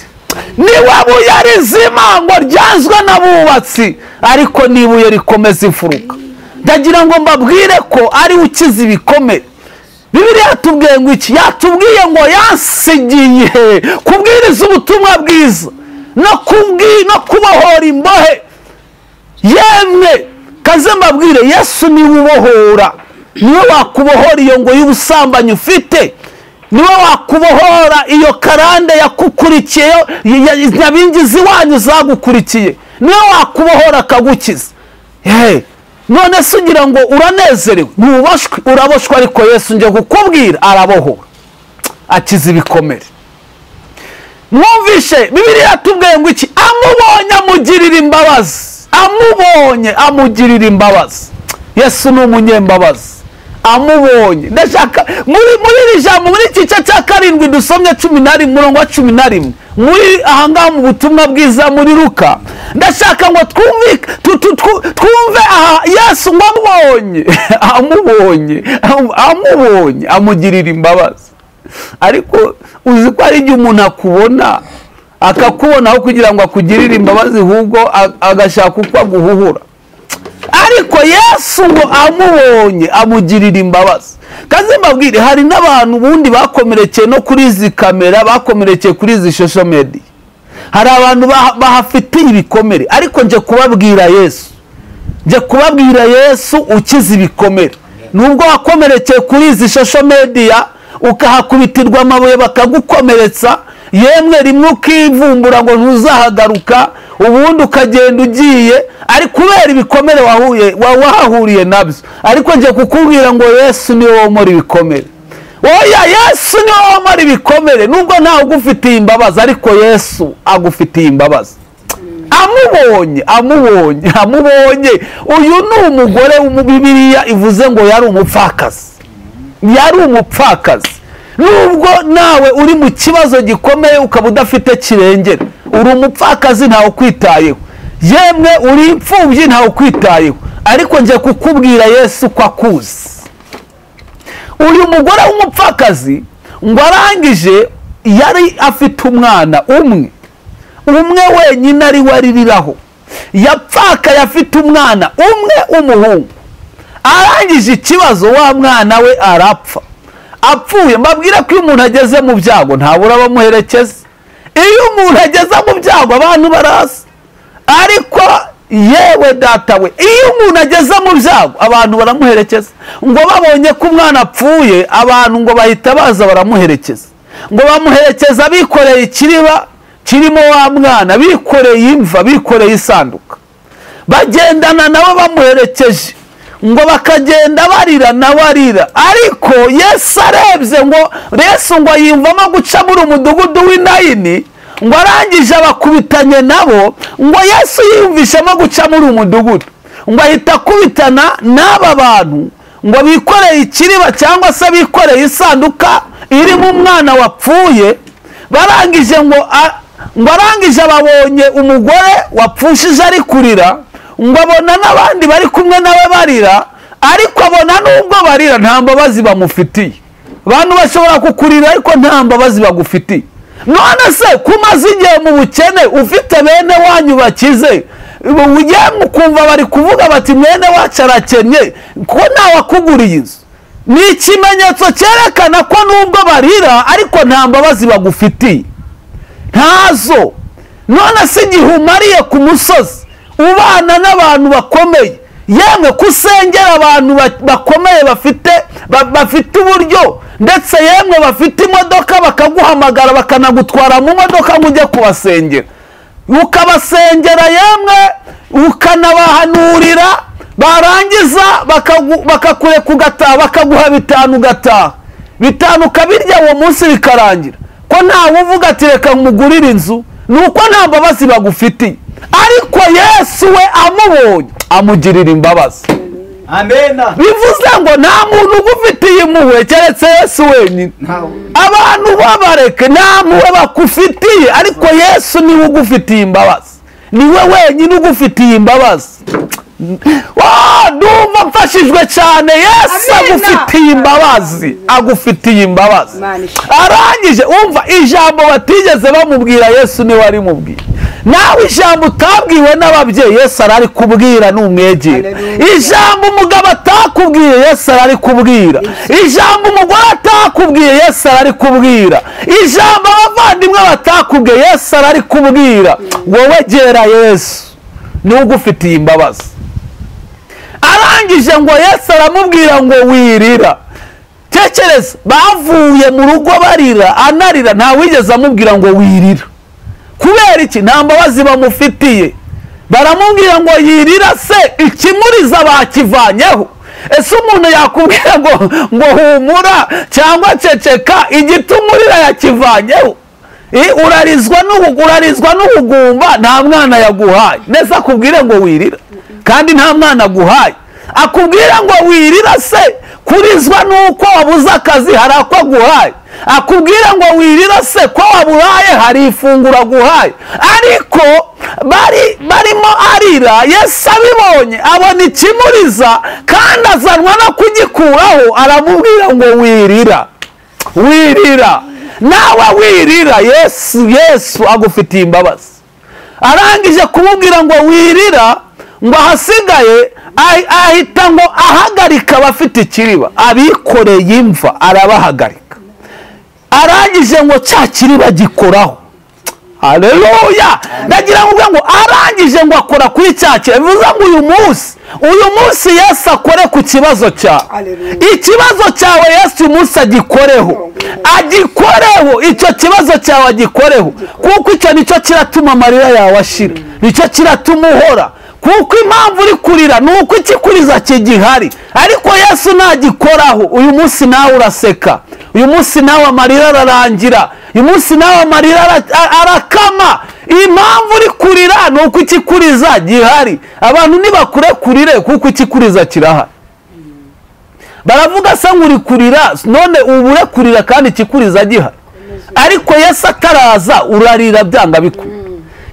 niba buye rizima ngo ryanzwe n'abubatsi ariko n'ibuye rikomeza imfuruka ndagira ngo mbabwire ko ariwe ukiza ibikomere bibiliya yatubwiye ngo iki yatubwiye ngo yansigiye kubwiriza ubutumwa bwiza no kubwi- no kubohora imbohe yemwe kaze mbabwire yesu niwe ubohora niwe wakubohora iyo ngo y'ubusambanyi ufite niwe wakubohora iyo karande yakukurikiye yo- ya- ya- nyabingi z'iwanyu zagukurikiye niwe wakubohora akagukiza Hey, none se ugira ngo uranezerewe ntubashwe uraboshwe ariko yesu njye kukubwira arabohora akiza ibikomere mwumvishe bibiliya yatubwiye ngo iki amubonye amugirira imbabazi amubonye amugirira imbabazi yesu ni umunyembabazi amubonye ndashaka muri muri iri jambo muri iki gice cya karindwi dusomye cumi na rimwe umurongo wa cumi na rimwe muri ahangaha mu butumwa bwiza muri ruka ndashaka ngo twumvike tu- tu- tu- twumve aha yesu ngo amubonye amubonye amu- amubonye amugirira imbabazi ariko uzi ko hari igihe umuntu akubona akakubonaho kugira ngo akugirire imbabazi ahubwo a- agashaka uko aguhuhura ariko yesu ngo amubonye amugirira imbabazi kazi mbabwire hari n'abantu ubundi bakomerekeye no kuri izi kamera bakomerekeye kuri izi shosho mediya hari abantu baha- bahafitiye ibikomere ariko nje kubabwira yesu njye kubabwira yesu ukiza ibikomere nubwo wakomerekeye kuri izi shosho mediya ukahakubitirwa amabuye bakagukomeretsa yemwe rimwe ukivumbura ngo ntuzahagaruka ubundi ukagenda ugiye ari kubera ibikomere wahuye wa- wahahuriye nabyo ariko njye kukubwira ngo yesu niwe womora ibikomere oya yesu niwe womora ibikomere nubwo ntawe ugufitiye imbabazi ariko yesu agufitiye imbabazi amubonye amubonye amubonye uyu ni umugore mu bibiliya ivuze ngo yari umupfakazi yari umupfakazi nubwo nawe uri mu kibazo gikomeye ukaba udafite kirengera uri umupfakazi ntawe ukwitayeho yemwe uri imfubyi ntawe ukwitayeho ariko njye kukubwira yesu ko akuzi uyu mugore w'umupfakazi ngo arangije yari afite umwana umwe umwe wenyine ari we aririraho yapfakaye afite umwana umwe w'umuhungu arangije ikibazo wa mwana we arapfa apfuye mbabwire ko iyo umuntu ageze mu byago ntabura abamuherekeza iyo umuntu ageze mu byago abantu baraza ariko yewe data we iyo umuntu ageze mu byago abantu baramuherekeza ngo babonye ko umwana apfuye abantu ngo bahita baza baramuherekeza ngo bamuherekeza bikoreye ikiriba kirimo wa mwana bikoreye imva bikoreye isanduka bagendana nabo bamuherekeje ngo bakagenda barira nabo arira ariko yesu arebye ngo resu ngo yiyumvamo guca muri umudugudu w'inayini ngo arangije abakubitanye nabo ngo yesu yiyumvishemo guca muri umudugudu ngo ahita akubitana n'aba bantu ngo bikoreye ikiriba cyangwa se bikoreye isanduka irimo umwana wapfuye barangije ngo a- ngo arangije ababonye umugore wapfushije ari kurira ngo abona n'abandi bari kumwe nawe barira ariko abona n'ubwo barira nta mbabazi bamufitiye abantu bashobora kukurira ariko nta mbabazi bagufitiye none se ko umaze igihe mu bukene ufite bene wanyu bakize ugiye mu kumva bari kuvuga bati mwene wacu arakennye ko ntawakuguriye inzu ni ikimenyetso cyerekana ko nubwo barira ariko nta mbabazi bagufitiye ntazo none se igihe umariye ku musozi ubana n'abantu bakomeye yemwe ko usengera abantu ba- bakomeye bafite ba- bafite uburyo ndetse yemwe bafite imodoka bakaguhamagara bakanagutwara mu modoka ngo ujye kubasengera ukabasengera yemwe ukanabahanurira barangiza bakagu- bakakureka ugataha bakaguha bitanu ugataha bitanu ukabirya uwo munsi bikarangira ko ntawe uvuga ati reka mugurire inzu ni uko nta mbabazi bagufitiye ariko yesu we amubonye amugirira imbabazi amena bivuze ngo nta muntu ugufitiye impuhwe keretse yesu wenyine abantu babareke nta mpuhwe bakufitiye ariko yesu niwe ugufitiye imbabazi niwe wenyine ugufitiye imbabazi Wa, ndumva mfashijwe cyane yesu Amina. agufitiye imbabazi agufitiye imbabazi Imana ishimwe. arangije umva ijambo batigeze bamubwira yesu niwe arimubwira nawe ijambo utabwiwe n'ababyeyi yesu arari kubwira n'umwegera Hallelujah. ijambo umugabo atakubwiye yesu arari kubwira ijambo umugore atakubwiye yesu arari kubwira ijambo abavandimwe batakubwiye yesu arari kubwira wowe gera yesu niwe ugufitiye imbabazi arangije ngo yesu aramubwira ngo wirira tekereza bavuye mu rugo barira anarira ntawigeze amubwira ngo wirira kubera iki nta mbabazi bamufitiye baramubwira ngo yirira se ikimuriza bakivanyeho ese umuntu yakubwira ngo ngo humura cyangwa ceceka igituma urira yakivanyeho Eh, urarizwa n'ubu- urarizwa n'ubugumba nta mwana yaguhaye neza akubwire ngo wirira kandi nta mwana aguhaye akubwira ngo wirira se kurizwa n'uko wabuze akazi hari ako aguhaye akubwira ngo wirira se ko waburaye hari ifunguro aguhaye ariko bari barimo arira yesu abibonye abona ikimuriza kandi azanwa no kugikuraho aramubwira ngo wirira wirira nawe wirira yesu yesu agufitiye imbabazi arangije kumubwira ngo wirira ngo ahasigaye ahi- ahita ngo ahagarika abafite ikiriba abikoreye imva arabahagarika arangije ngo cya kiriba gikoraho haleluya ndagira ngo uvuge ngo arangije ngo akora kuri cya kiriba bivuze ngo uyu munsi uyu munsi yesu akore ku kibazo cyawe Haleluya. ikibazo cyawe yesu uyu munsi agikoreho agikoreho icyo kibazo cyawe agikoreho kuko icyo nicyo kiratuma amarira yawe ashira nicyo kiratuma uhora kuko impamvu uri kurira ni uko ikikuriza kigihari ariko yesu ntagikoraho uyu munsi nawe uraseka uyu munsi nawe amarira ararangira uyu munsi nawe amarira ara- a- arakama impamvu uri kurira ni uko ikikuriza gihari abantu ntibakurekurire kuko ikikuriza kirahari baravuga se ngo uri kurira none ubu ure kurira kandi ikikuriza gihari ariko yesu ataraza urarira byanga bikura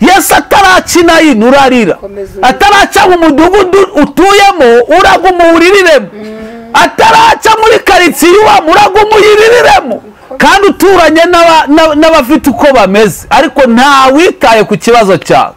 yesu atarakina yini urarira Komeza urire. ataraca mu mudugudu utuyemo uraguma uwuririremo ataraca muri karitsiye uba murago umuyiriremo kandi uturanye n'aba- n'aba- n'abafite uko bameze ariko ntawitaye ku kibazo cyawe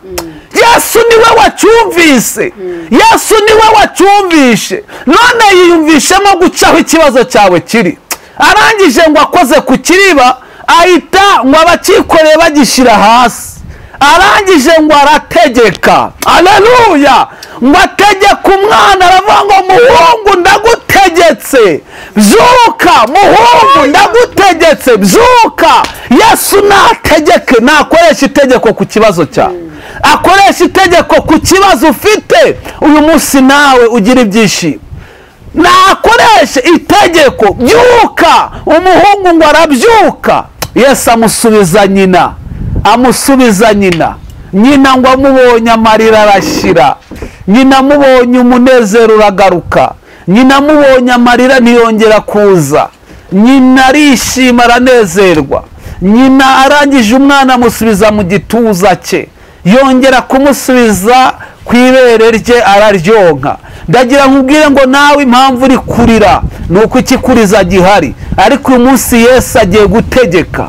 yesu niwe wacyumvise yesu niwe wacyumvishe none yiyumvishemo gucaho ikibazo cyawe kiri arangije ngo akoze ku kiriba ahita ngo abakikoreye bagishyira hasi arangije ngo arategeka aleluya ngo ategeka umwana aravuga ngo muhungu ndagutegetse byuka muhungu ndagutegetse byuka yesu nategeke nakoresha itegeko ku kibazo cyawe akoresha itegeko ku kibazo ufite uyu munsi nawe ugira ibyishimo nakoreshe itegeko byuka umuhungu ngo arabyuka yesu amusubiza nyina amusubiza nyina nyina ngo amubonye amarira arashyira nyina amubonye umunezero uragaruka nyina amubonye amarira ntiyongera kuza nyina arishima aranezerwa nyina arangije umwana amusubiza mu gituza cye yongera kumusubiza ku ibere rye araryonka ndagira nkubwire ngo nawe impamvu uri kurira ni uko ikikuriza gihari ariko uyu munsi yesu agiye gutegeka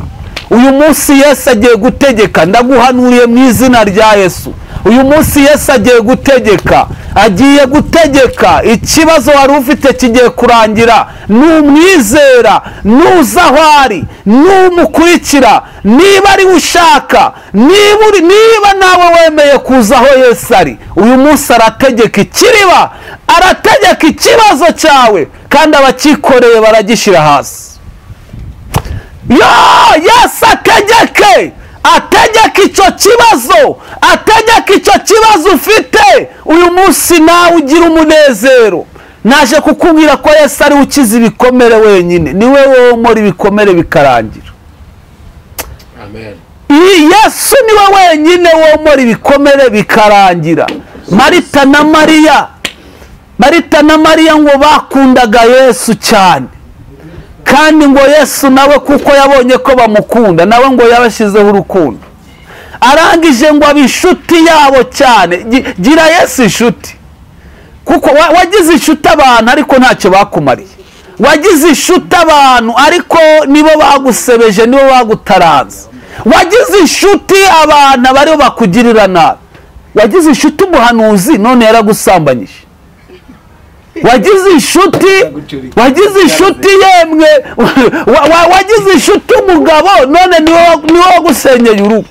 uyu munsi yesu agiye gutegeka ndaguhanuriye mu izina rya yesu uyu munsi yesu agiye gutegeka agiye gutegeka ikibazo wari ufite kigiye kurangira numwizera nuza aho ari numukurikira niba ari we ushaka niba uri- niba nawe wemeye kuza aho yesu ari uyu munsi arategeka ikiriba arategeka ikibazo cyawe kandi abakikoreye baragishyira hasi yo yesu ategeke ategeka icyo kibazo ategeka icyo kibazo ufite uyu munsi nawe ugira umunezero naje kukubwira ko yesu ariwe ukiza ibikomere wenyine niwe wowe umora ibikomere bikarangira iyi yesu niwe wenyine womora ibikomere bikarangira marita na mariya marita na mariya ngo bakundaga yesu cyane kandi ngo yesu nawe kuko yabonye ko bamukunda nawe ngo yabashyizeho urukundo arangije ngo abe inshuti yabo cyane Gi- gira yesu inshuti kuko wa- wagize inshuti abantu ariko ntacyo bakumariye wagize inshuti abantu ariko nibo bagusebeje nibo bagutaranze wagize inshuti abantu aba aribo bakugirira nabi wagize inshuti umuhanuzi none yaragusambanyije wagize inshuti wagize inshuti yemwe wa- wa- wagize inshuti umugabo none niwe wa- niwe wagusenyeye urugo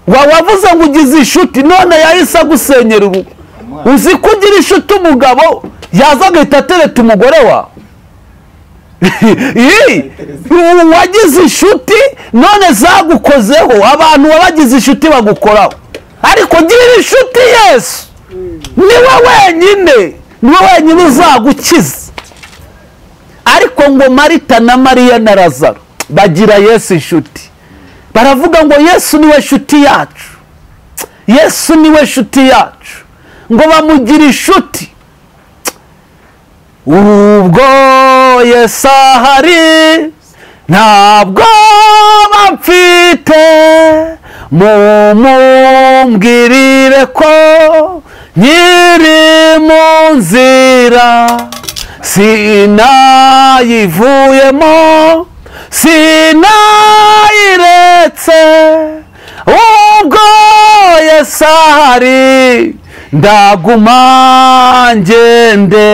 Wa- wavuze ngo ugize inshuti none yahise agusenyera urugo uzi ko ugira inshuti umugabo yaza agahita atereta umugore wawe Ii, ubu wagize inshuti none zagukozeho abantu wabagize inshuti bagukoraho ariko gira inshuti yesu niwe wenyine niwe wenyine uzagukiza ariko ngo marita na mariya na razaro bagira yesu inshuti baravuga ngo yesu niwe nshuti yacu yesu niwe nshuti yacu ngo bamugira inshuti ubwo yesu ahari ntabwo bamfite mumumbwirire ko nkiri mu nzira sinayivuyemo sinayiretse ubwo yesu ahari ndaguma ngende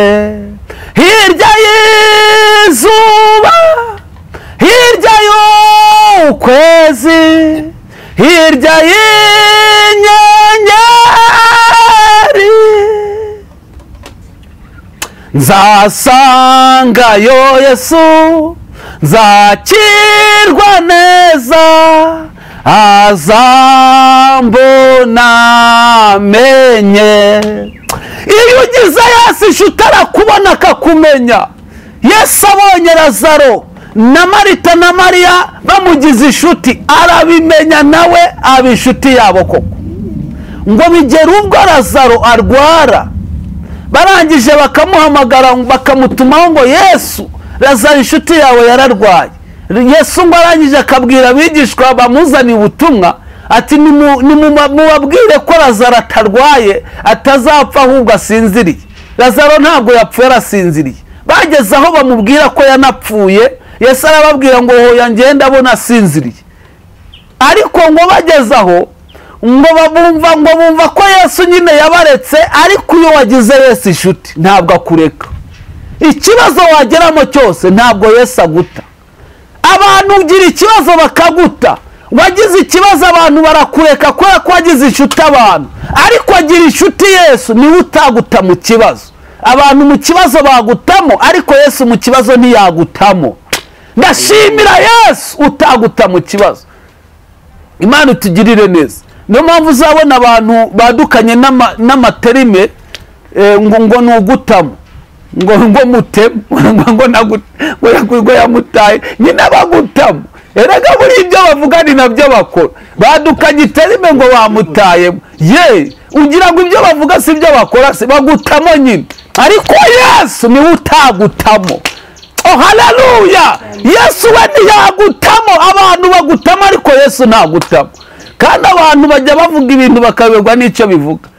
hirya y'izuba hirya y'ukwezi hirya y'inyenyeri nzasangayo yesu nzakirwa neza azambona menye iyo ugize yesu inshuti arakubona akakumenya yesu abonye razaro na marita na mariya bamugize inshuti arabimenya nawe aba inshuti yabo koko ngo bigere ubwo razaro arwara barangije bakamuhamagara bakamutumaho ngo yesu razaro inshuti yawe yararwaye yesu ngo arangije akabwira abigishwa bamuzaniye ubutumwa ati "Nimu- nimu- mubabwire ko razaro atarwaye atazapfa ahubwo asinziriye razaro ntabwo yapfuye arasinziriye bageze aho bamubwira ko yanapfuye yesu arababwira ngo hoya ngende abona asinziriye ariko ngo bageze aho ngo babumva ngo bumva ko yesu nyine yabaretse ariko iyo wagize yesu inshuti ntabwo akureka ikibazo wageramo cyose ntabwo yesu aguta abantu ugira ikibazo bakaguta wagize ikibazo abantu barakureka kubera ko wagize inshuti abantu ariko agira inshuti yesu niwe utaguta mu kibazo abantu mu kibazo bagutamo ariko yesu mu kibazo ntiyagutamo ndashimira yesu utaguta mu kibazo imana itugirire neza niyo mpamvu uzabona abantu badukanye n'ama- n'amaterime eh, ngo ngo ni ugutamo ngo ngo mutemu ngo ngo nagu- ngo yagu- ngo yamutaye nyine bagutamo erega buriya ibyo bavuga ni nabyo bakora badukanye iterime ngo bamutayemo ye ugira ngo ibyo bavuga si ibyo bakora si bagutamo nyine ariko yesu niwe utagutamo oh haleluya yesu we ntiyagutamo abantu bagutamo ariko yesu ntagutamo kandi abantu bajya bavuga ibintu bakayoberwa n'icyo bivuga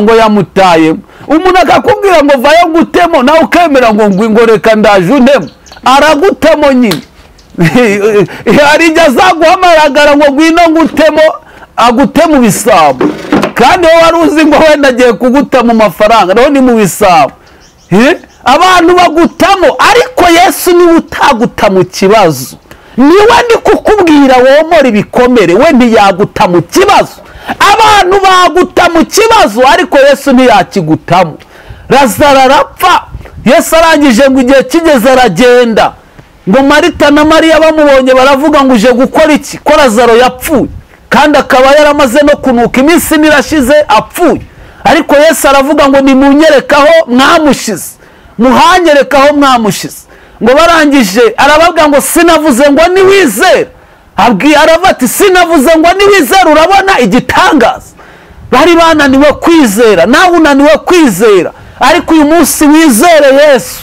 ngo yamutayemo umuntu akakubwira ngo vayo ngutemo nawe ukemera ngo ngwi- ngo reka ndaje unemo aragutamo nyine hari igihe azaguhamagara ngo ngwino ngutemo agute mu bisabo kandi wowe wari uzi ngo wenda agiye kuguta mu mafaranga naho ni mu bisabo Eh? abantu bagutamo ariko yesu niwe utaguta mu kibazo niwe ndi kukubwira womora ibikomere we ntiyaguta mu kibazo abantu baguta mu kibazo ariko yesu ntiyakigutamo razaro arapfa yesu arangije ngo igihe kigeze aragenda ngo marita na mariya bamubonye baravuga ngo uje gukora iki ko razaro yapfuye kandi akaba yaramaze no kunuka iminsi ine irashize apfuye ariko yesu aravuga ngo nimunyerekaho mwamushize muhanyerekaho mwamushize ngo barangije arababwira ngo sinavuze ngo niwizere abwi- aravuga ati sinavuze ngo niwizere urabona igitangaza bari bananiwe kwizera nawe unaniwe kwizera ariko uyu munsi wizere yesu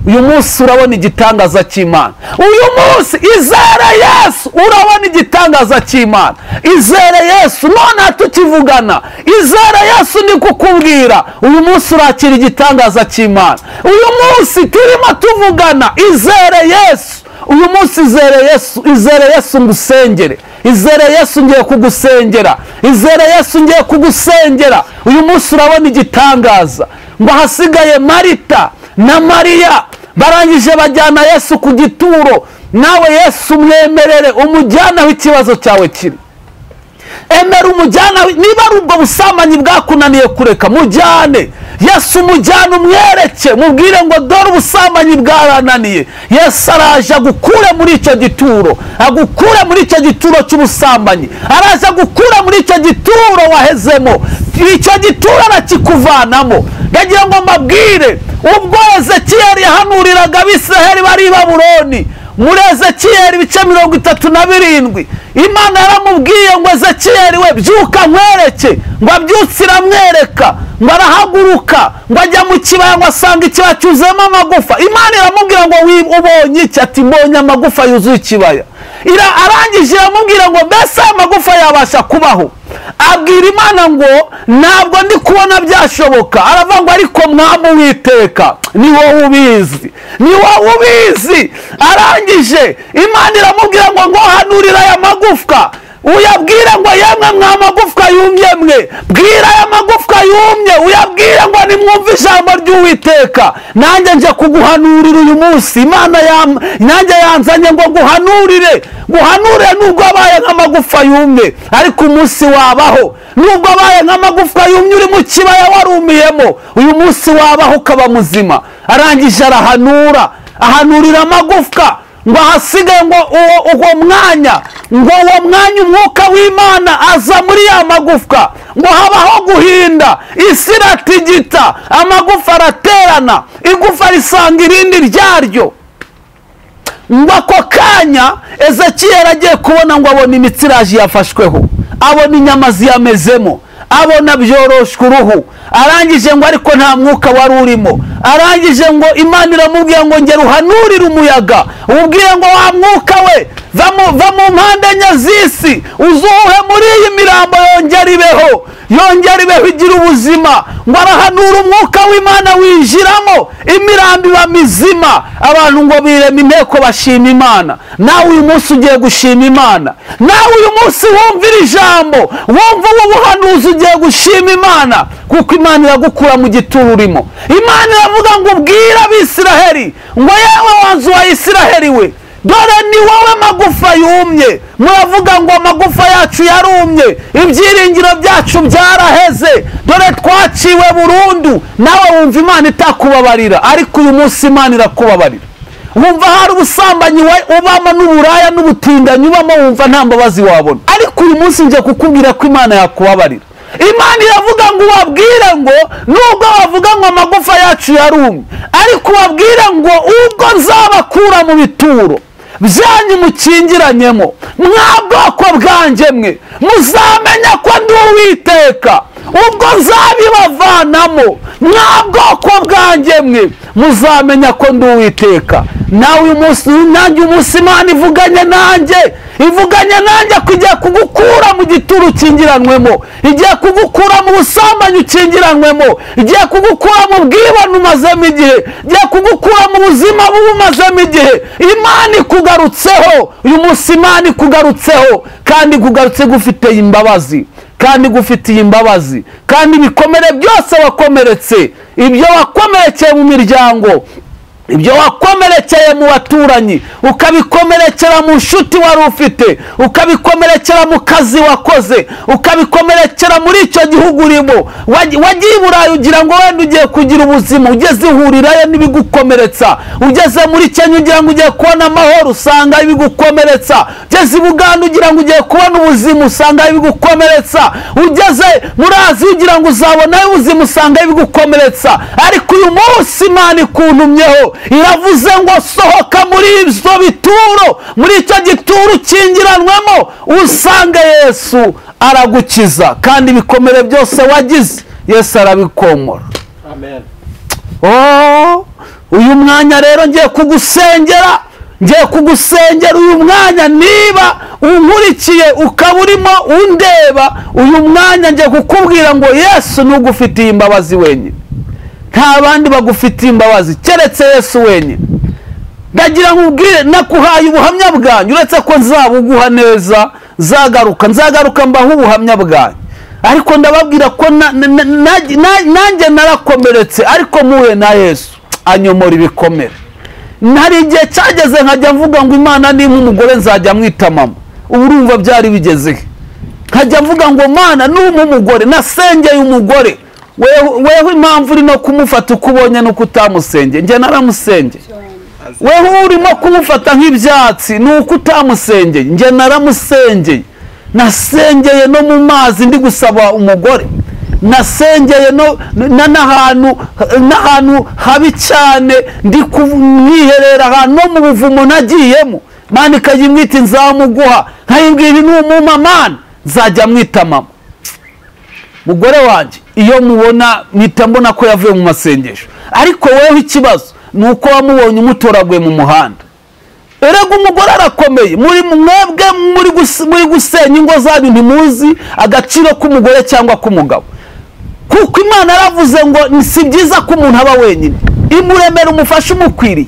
uyu munsi urabona igitangaza cy'imana uyu munsi izere yesu urabona igitangaza cy'imana izere yesu nonaha tukivugana izere yesu ni kukubwira uyu munsi urakira igitangaza cy'imana uyu munsi turimo tuvugana izere yesu uyu munsi izere yesu izere yesu ngusengere izere yesu ngiye kugusengera izere yesu ngiye kugusengera uyu munsi urabona igitangaza ngo ahasigaye marita na mariya barangije bajyana yesu ku gituro nawe yesu umwemerere umujyanaho ikibazo cyawe kiri emera umujyana niba ari ubwo busambanyi bwakunaniye kureka mujyane yesu umujyane umwereke mubwire ngo dore ubusambanyi bwarananiye yesu araje agukure muri icyo gituro agukure muri icyo gituro cy'ubusambanyi araje agukure muri icyo gituro wahezemo icyo gituro arakikuvanamo yagira ngo mbabwire ubwo ezekiyeli yahanuriraga abisiraheli bari i babuloni muri ezekiyeli ibice mirongo itatu na birindwi imana yaramubwiye ngo ezekiyeli we byuka nkwereke ngo abyutse iramwereka ngo arahaguruka ngo ajya mu kibaya ngo asanga ikibaya cyuzuyemo amagufa imana iramubwira ngo wi- ubonye iki ati mbonye amagufa yuzuye ikibaya Ira- arangije iramubwira ngo mbese aya magufa yabasha kubaho abwira imana ngo ntabwo ndi kubona byashoboka aravuga ngo ariko mwami uwiteka ni wowe ubizi ni wowe ubizi arangije imana iramubwira ngo ngo hanurire aya magufwa uyabwire ngo yemwe mwa magufwa yumye mwe bwira aya magufwa yumye uyabwire ngo nimwumve ijambo ry'uwiteka nanjye nje kuguhanurira uyu munsi imana yam- nanjye yanzanye ngo nguhanurire nguhanurire nubwo abaye nk'amagufa yumye ariko umunsi wabaho nubwo abaye nk'amagufwa yumye uri mu kibaya warumiyemo uyu munsi wabaho ukaba muzima arangije arahanura ahanurira amagufwa ngo ahasigaye ngo uwo uwo mwanya ngo uwo mwanya umwuka w'imana aza muri ya magufwa ngo habaho guhinda isi iratigita amagufa araterana igufa risanga irindi ryaryo ngo ako kanya ezekiyeli agiye kubona ngo abona imitsi iraje yafashweho abona inyama ziyamezemo abona byoroshwe uruhu arangije ngo ariko nta mwuka wari urimo arangije ngo imana iramubwira ngo ngera uhanurire umuyaga ubwire ngo wa mwuka we va mu- va mu mpande enye z'isi uzuhe muri iyi mirambo yongera ibeho yongera ibeho igira ubuzima ngo arahanura umwuka w'imana winjiramo imirambo iba mizima abantu ngo birema inteko bashima imana nawe uyu munsi ugiye gushima imana nawe uyu munsi wumvira ijambo wumva ubu buhanuzi ugiye gushima imana kuko imana iragukura mu gituro urimo imana iravuga ngo ubwire abisiraheli ngo yewe wanzu wa isiraheli we dore ni wowe magufa yumye muravuga ngo amagufa yacu yarumye ibyiringiro byacu byaraheze dore twaciwe burundu nawe wumva imana itakubabarira ariko uyu munsi imana irakubabarira wumva hari ubusambanyi wa- ubamo n'uburaya n'ubutindanyi ubamo wumva nta mbabazi wabona ariko uyu munsi njye kukubwira ko imana yakubabarira imana iravuga ngo ubabwire ngo nubwo bavuga ngo amagufa yacu yarumye ariko ubabwire ngo ubwo nzabakura mu bituro byanyu mukingiranyemo mwa bwoko bwanjye mwe muzamenya ko ndi uwiteka ubwo nzabibavanamo mwa bwoko bwanjye mwe muzamenya ko ndi uwiteka nawe uyu munsi nanjye umunsi imana ivuganye nanjye ivuganye nanjye ko igiye kugukura mu gituro ukingiranwemo igiye kugukura mu busambanyi ukingiranwemo igiye kugukura mu bwibone umazemo igihe igiye kugukura mu buzima bubi umazemo igihe imana ikugarutseho uyu munsi imana ikugarutseho kandi ikugarutse gufiteye imbabazi kandi igufitiye imbabazi kandi ibikomere byose wakomeretse ibyo wakomerekeye mu miryango ibyo wakomerekeye mu baturanyi ukabikomerekera mu nshuti wari ufite ukabikomerekera mu kazi wakoze ukabikomerekera muri icyo gihugu urimo Waj- wagiye i burayi ugira ngo wenda ugiye kugira ubuzima ugeze ihurirayo n'ibigukomeretsa ugeze muri kenya ugira ngo ugiye kubona amahoro usanga ibigukomeretsa ugeze i buganda ugira ngo ugiye kubona ubuzima usanga ibigukomeretsa ugeze muri aziya ugira ngo uzabonayo ubuzima usanga ibigukomeretsa ariko uyu munsi imana ikuntumyeho iravuze ngo sohoka muri ibyo bituro muri icyo gituro ukingiranwemo usange yesu aragukiza kandi ibikomere byose wagize yesu arabikomora Oh, uyu mwanya rero ngiye kugusengera ngiye kugusengera uyu mwanya niba unkurikiye ukaba urimo undeba uyu mwanya ngiye kukubwira ngo yesu ntugufitiye imbabazi wenyine nta bandi bagufitiye imbabazi keretse yesu wenyine ndagira ngo ubwire nakuhaye ubuhamya bwanyu uretse ko nzabuguha neza nzagaruka nzagaruka mbaho ubuhamya bwanyu ariko ndababwira ko na- na- na- na- na- nanjye narakomeretse ariko muhuye na yesu anyomora ibikomere hari igihe cyageze nkajya mvuga ngo imana ni nk'umugore nzajya mwita mama ubu urumva byari bigeze he nkajya mvuga ngo mana numpa umugore nasengeye umugore wewe wewe impamvu uri no kumufata uko ubonye nuko utamusengeye njye naramusengeye wewe urimo kumufata nk'ibyatsi ni uko utamusengeye njye naramusengeye nasengeye no mu mazi ndi gusaba umugore nasengeye no na- n'ahantu n'ahantu habi cyane ndi kumwiherera ahantu no mu buvumo nagiyemo mani ikayimwita nzamuguha nkayibwira n'umuma mani nzajya mwita mama mugore wanjye iyo mubona mpita mbona ko yavuye mu masengesho ariko wowe ikibazo ni uko wamubonye umutoraguye mu muhanda erega umugore arakomeye muri mwebwe muri gus- muri gusenya ingo zanyu ntimuzi agaciro k'umugore cyangwa k'umugabo kuko imana yaravuze ngo "Ni- si byiza ko umuntu aba wenyine imuremera umufasha umukwiriye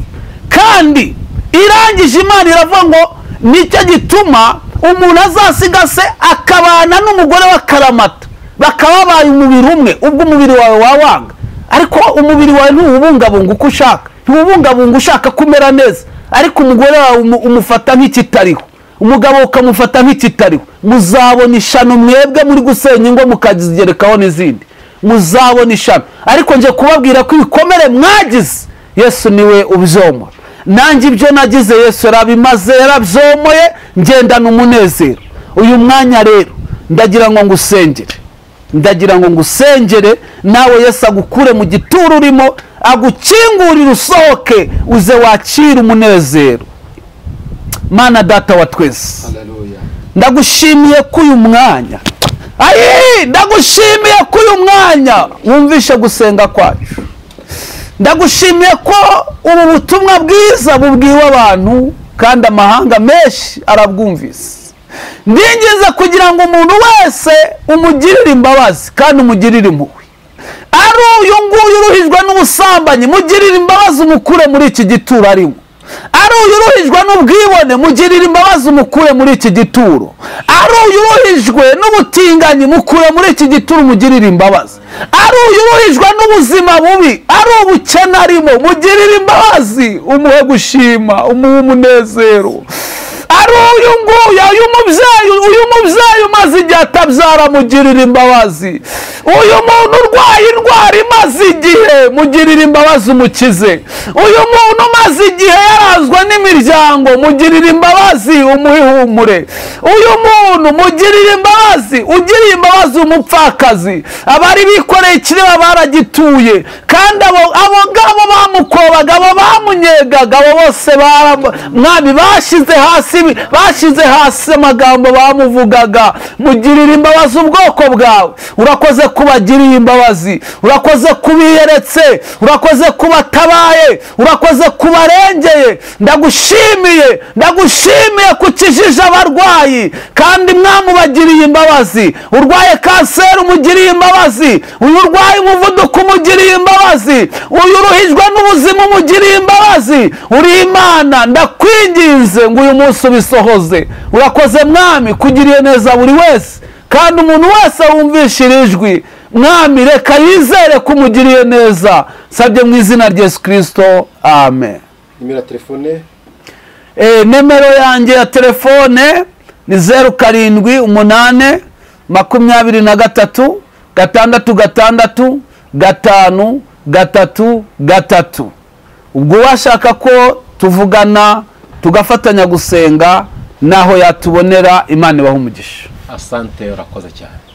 kandi irangije imana iravuga ngo nicyo gituma umuntu azasiga se akabana n'umugore w'akaramata bakababaye umubiri umwe ubwo umubiri wawe wawanga ariko umubiri wawe ntuwubungabunga uko ushaka ntiwubungabunga ushaka kumera neza ariko umugore wawe umu- umufata nk'ikitariho umugabo ukamufata nk'ikitariho muzabona ishano mwebwe muri gusenya ingo mukazigerekaho n'izindi muzabona ishano ariko njye kubabwira ko ibikomere mwagize yesu niwe ubyomora nanjye ibyo nagize yesu yarabimaze yarabyomoye ngendana umunezero uyu mwanya rero ndagira ngo ngusengere ndagira ngo ngusengere nawe yesu agukure mu gituro urimo agukingurire usohoke uze wakire umunezero mana data wa twese ndagushimiye ko uyu mwanya ayi ndagushimiye ko uyu mwanya wumvishe gusenga kwacu ndagushimiye ko ubu butumwa bwiza bubwiwe abantu kandi amahanga menshi arabwumvise ndingiza kugira ngo umuntu wese umugirire imbabazi kandi umugirire impuhwe ari uyu nguyu uruhijwe n'ubusambanyi mugirire imbabazi umukure muri iki gituro arimo ari uyu uruhijwe n'ubwibone mugirire imbabazi umukure muri iki gituro ari uyu uruhijwe n'ubutinganyi mukure muri iki gituro umugirire imbabazi ari uyu uruhijwe n'ubuzima bubi ari ubukene arimo mugirire imbabazi umuhe gushima umuhe umunezero ari uyu nguyu uyu mubyeyi uyu mubyeyi umaze igihe atabyara mugirire imbabazi uyu muntu urwaye indwara imaze igihe mugirire imbabazi umukize uyu muntu umaze igihe yarazwa n'imiryango mugirire imbabazi umuhe ihumure uyu muntu mugirire imbabazi ugiriye imbabazi umupfakazi abari bikoreye ikireba baragituye kandi abo abo ngabo bamukobaga abo bamunyegaga abo bose bara- mwami bashyize hasi ibi- bashyize hasi amagambo bamuvugaga mugirire imbabazi ubwoko bwawe urakoze kubagiriye imbabazi urakoze kubiyeretse urakoze kubatabaye urakoze kubarengeye ndagushimiye ndagushimiye ku kijiji abarwayi kandi mwami ubagiriye imbabazi urwaye kanseri umugiriye imbabazi uyu urwaye umuvuduko umugiriye imbabazi uyu uruhijwe n'ubuzima umugiriye imbabazi uri imana ndakwinginze ngo uyu munsi ubisohoze urakoze mwami kugiriye neza buri wese kandi umuntu wese wumvisha iri jwi mwami reka yizere ko umugiriye neza nsabye mu izina rya yesu kirisito amen nimero ya telefone Eh, nimero yanjye ya telefone ni zeru karindwi umunane makumyabiri na gatatu gatandatu gatandatu gatanu gatatu gatatu ubwo uwashaka ko tuvugana tugafatanya gusenga naho yatubonera imana ibaha umugisha asante urakoze cyane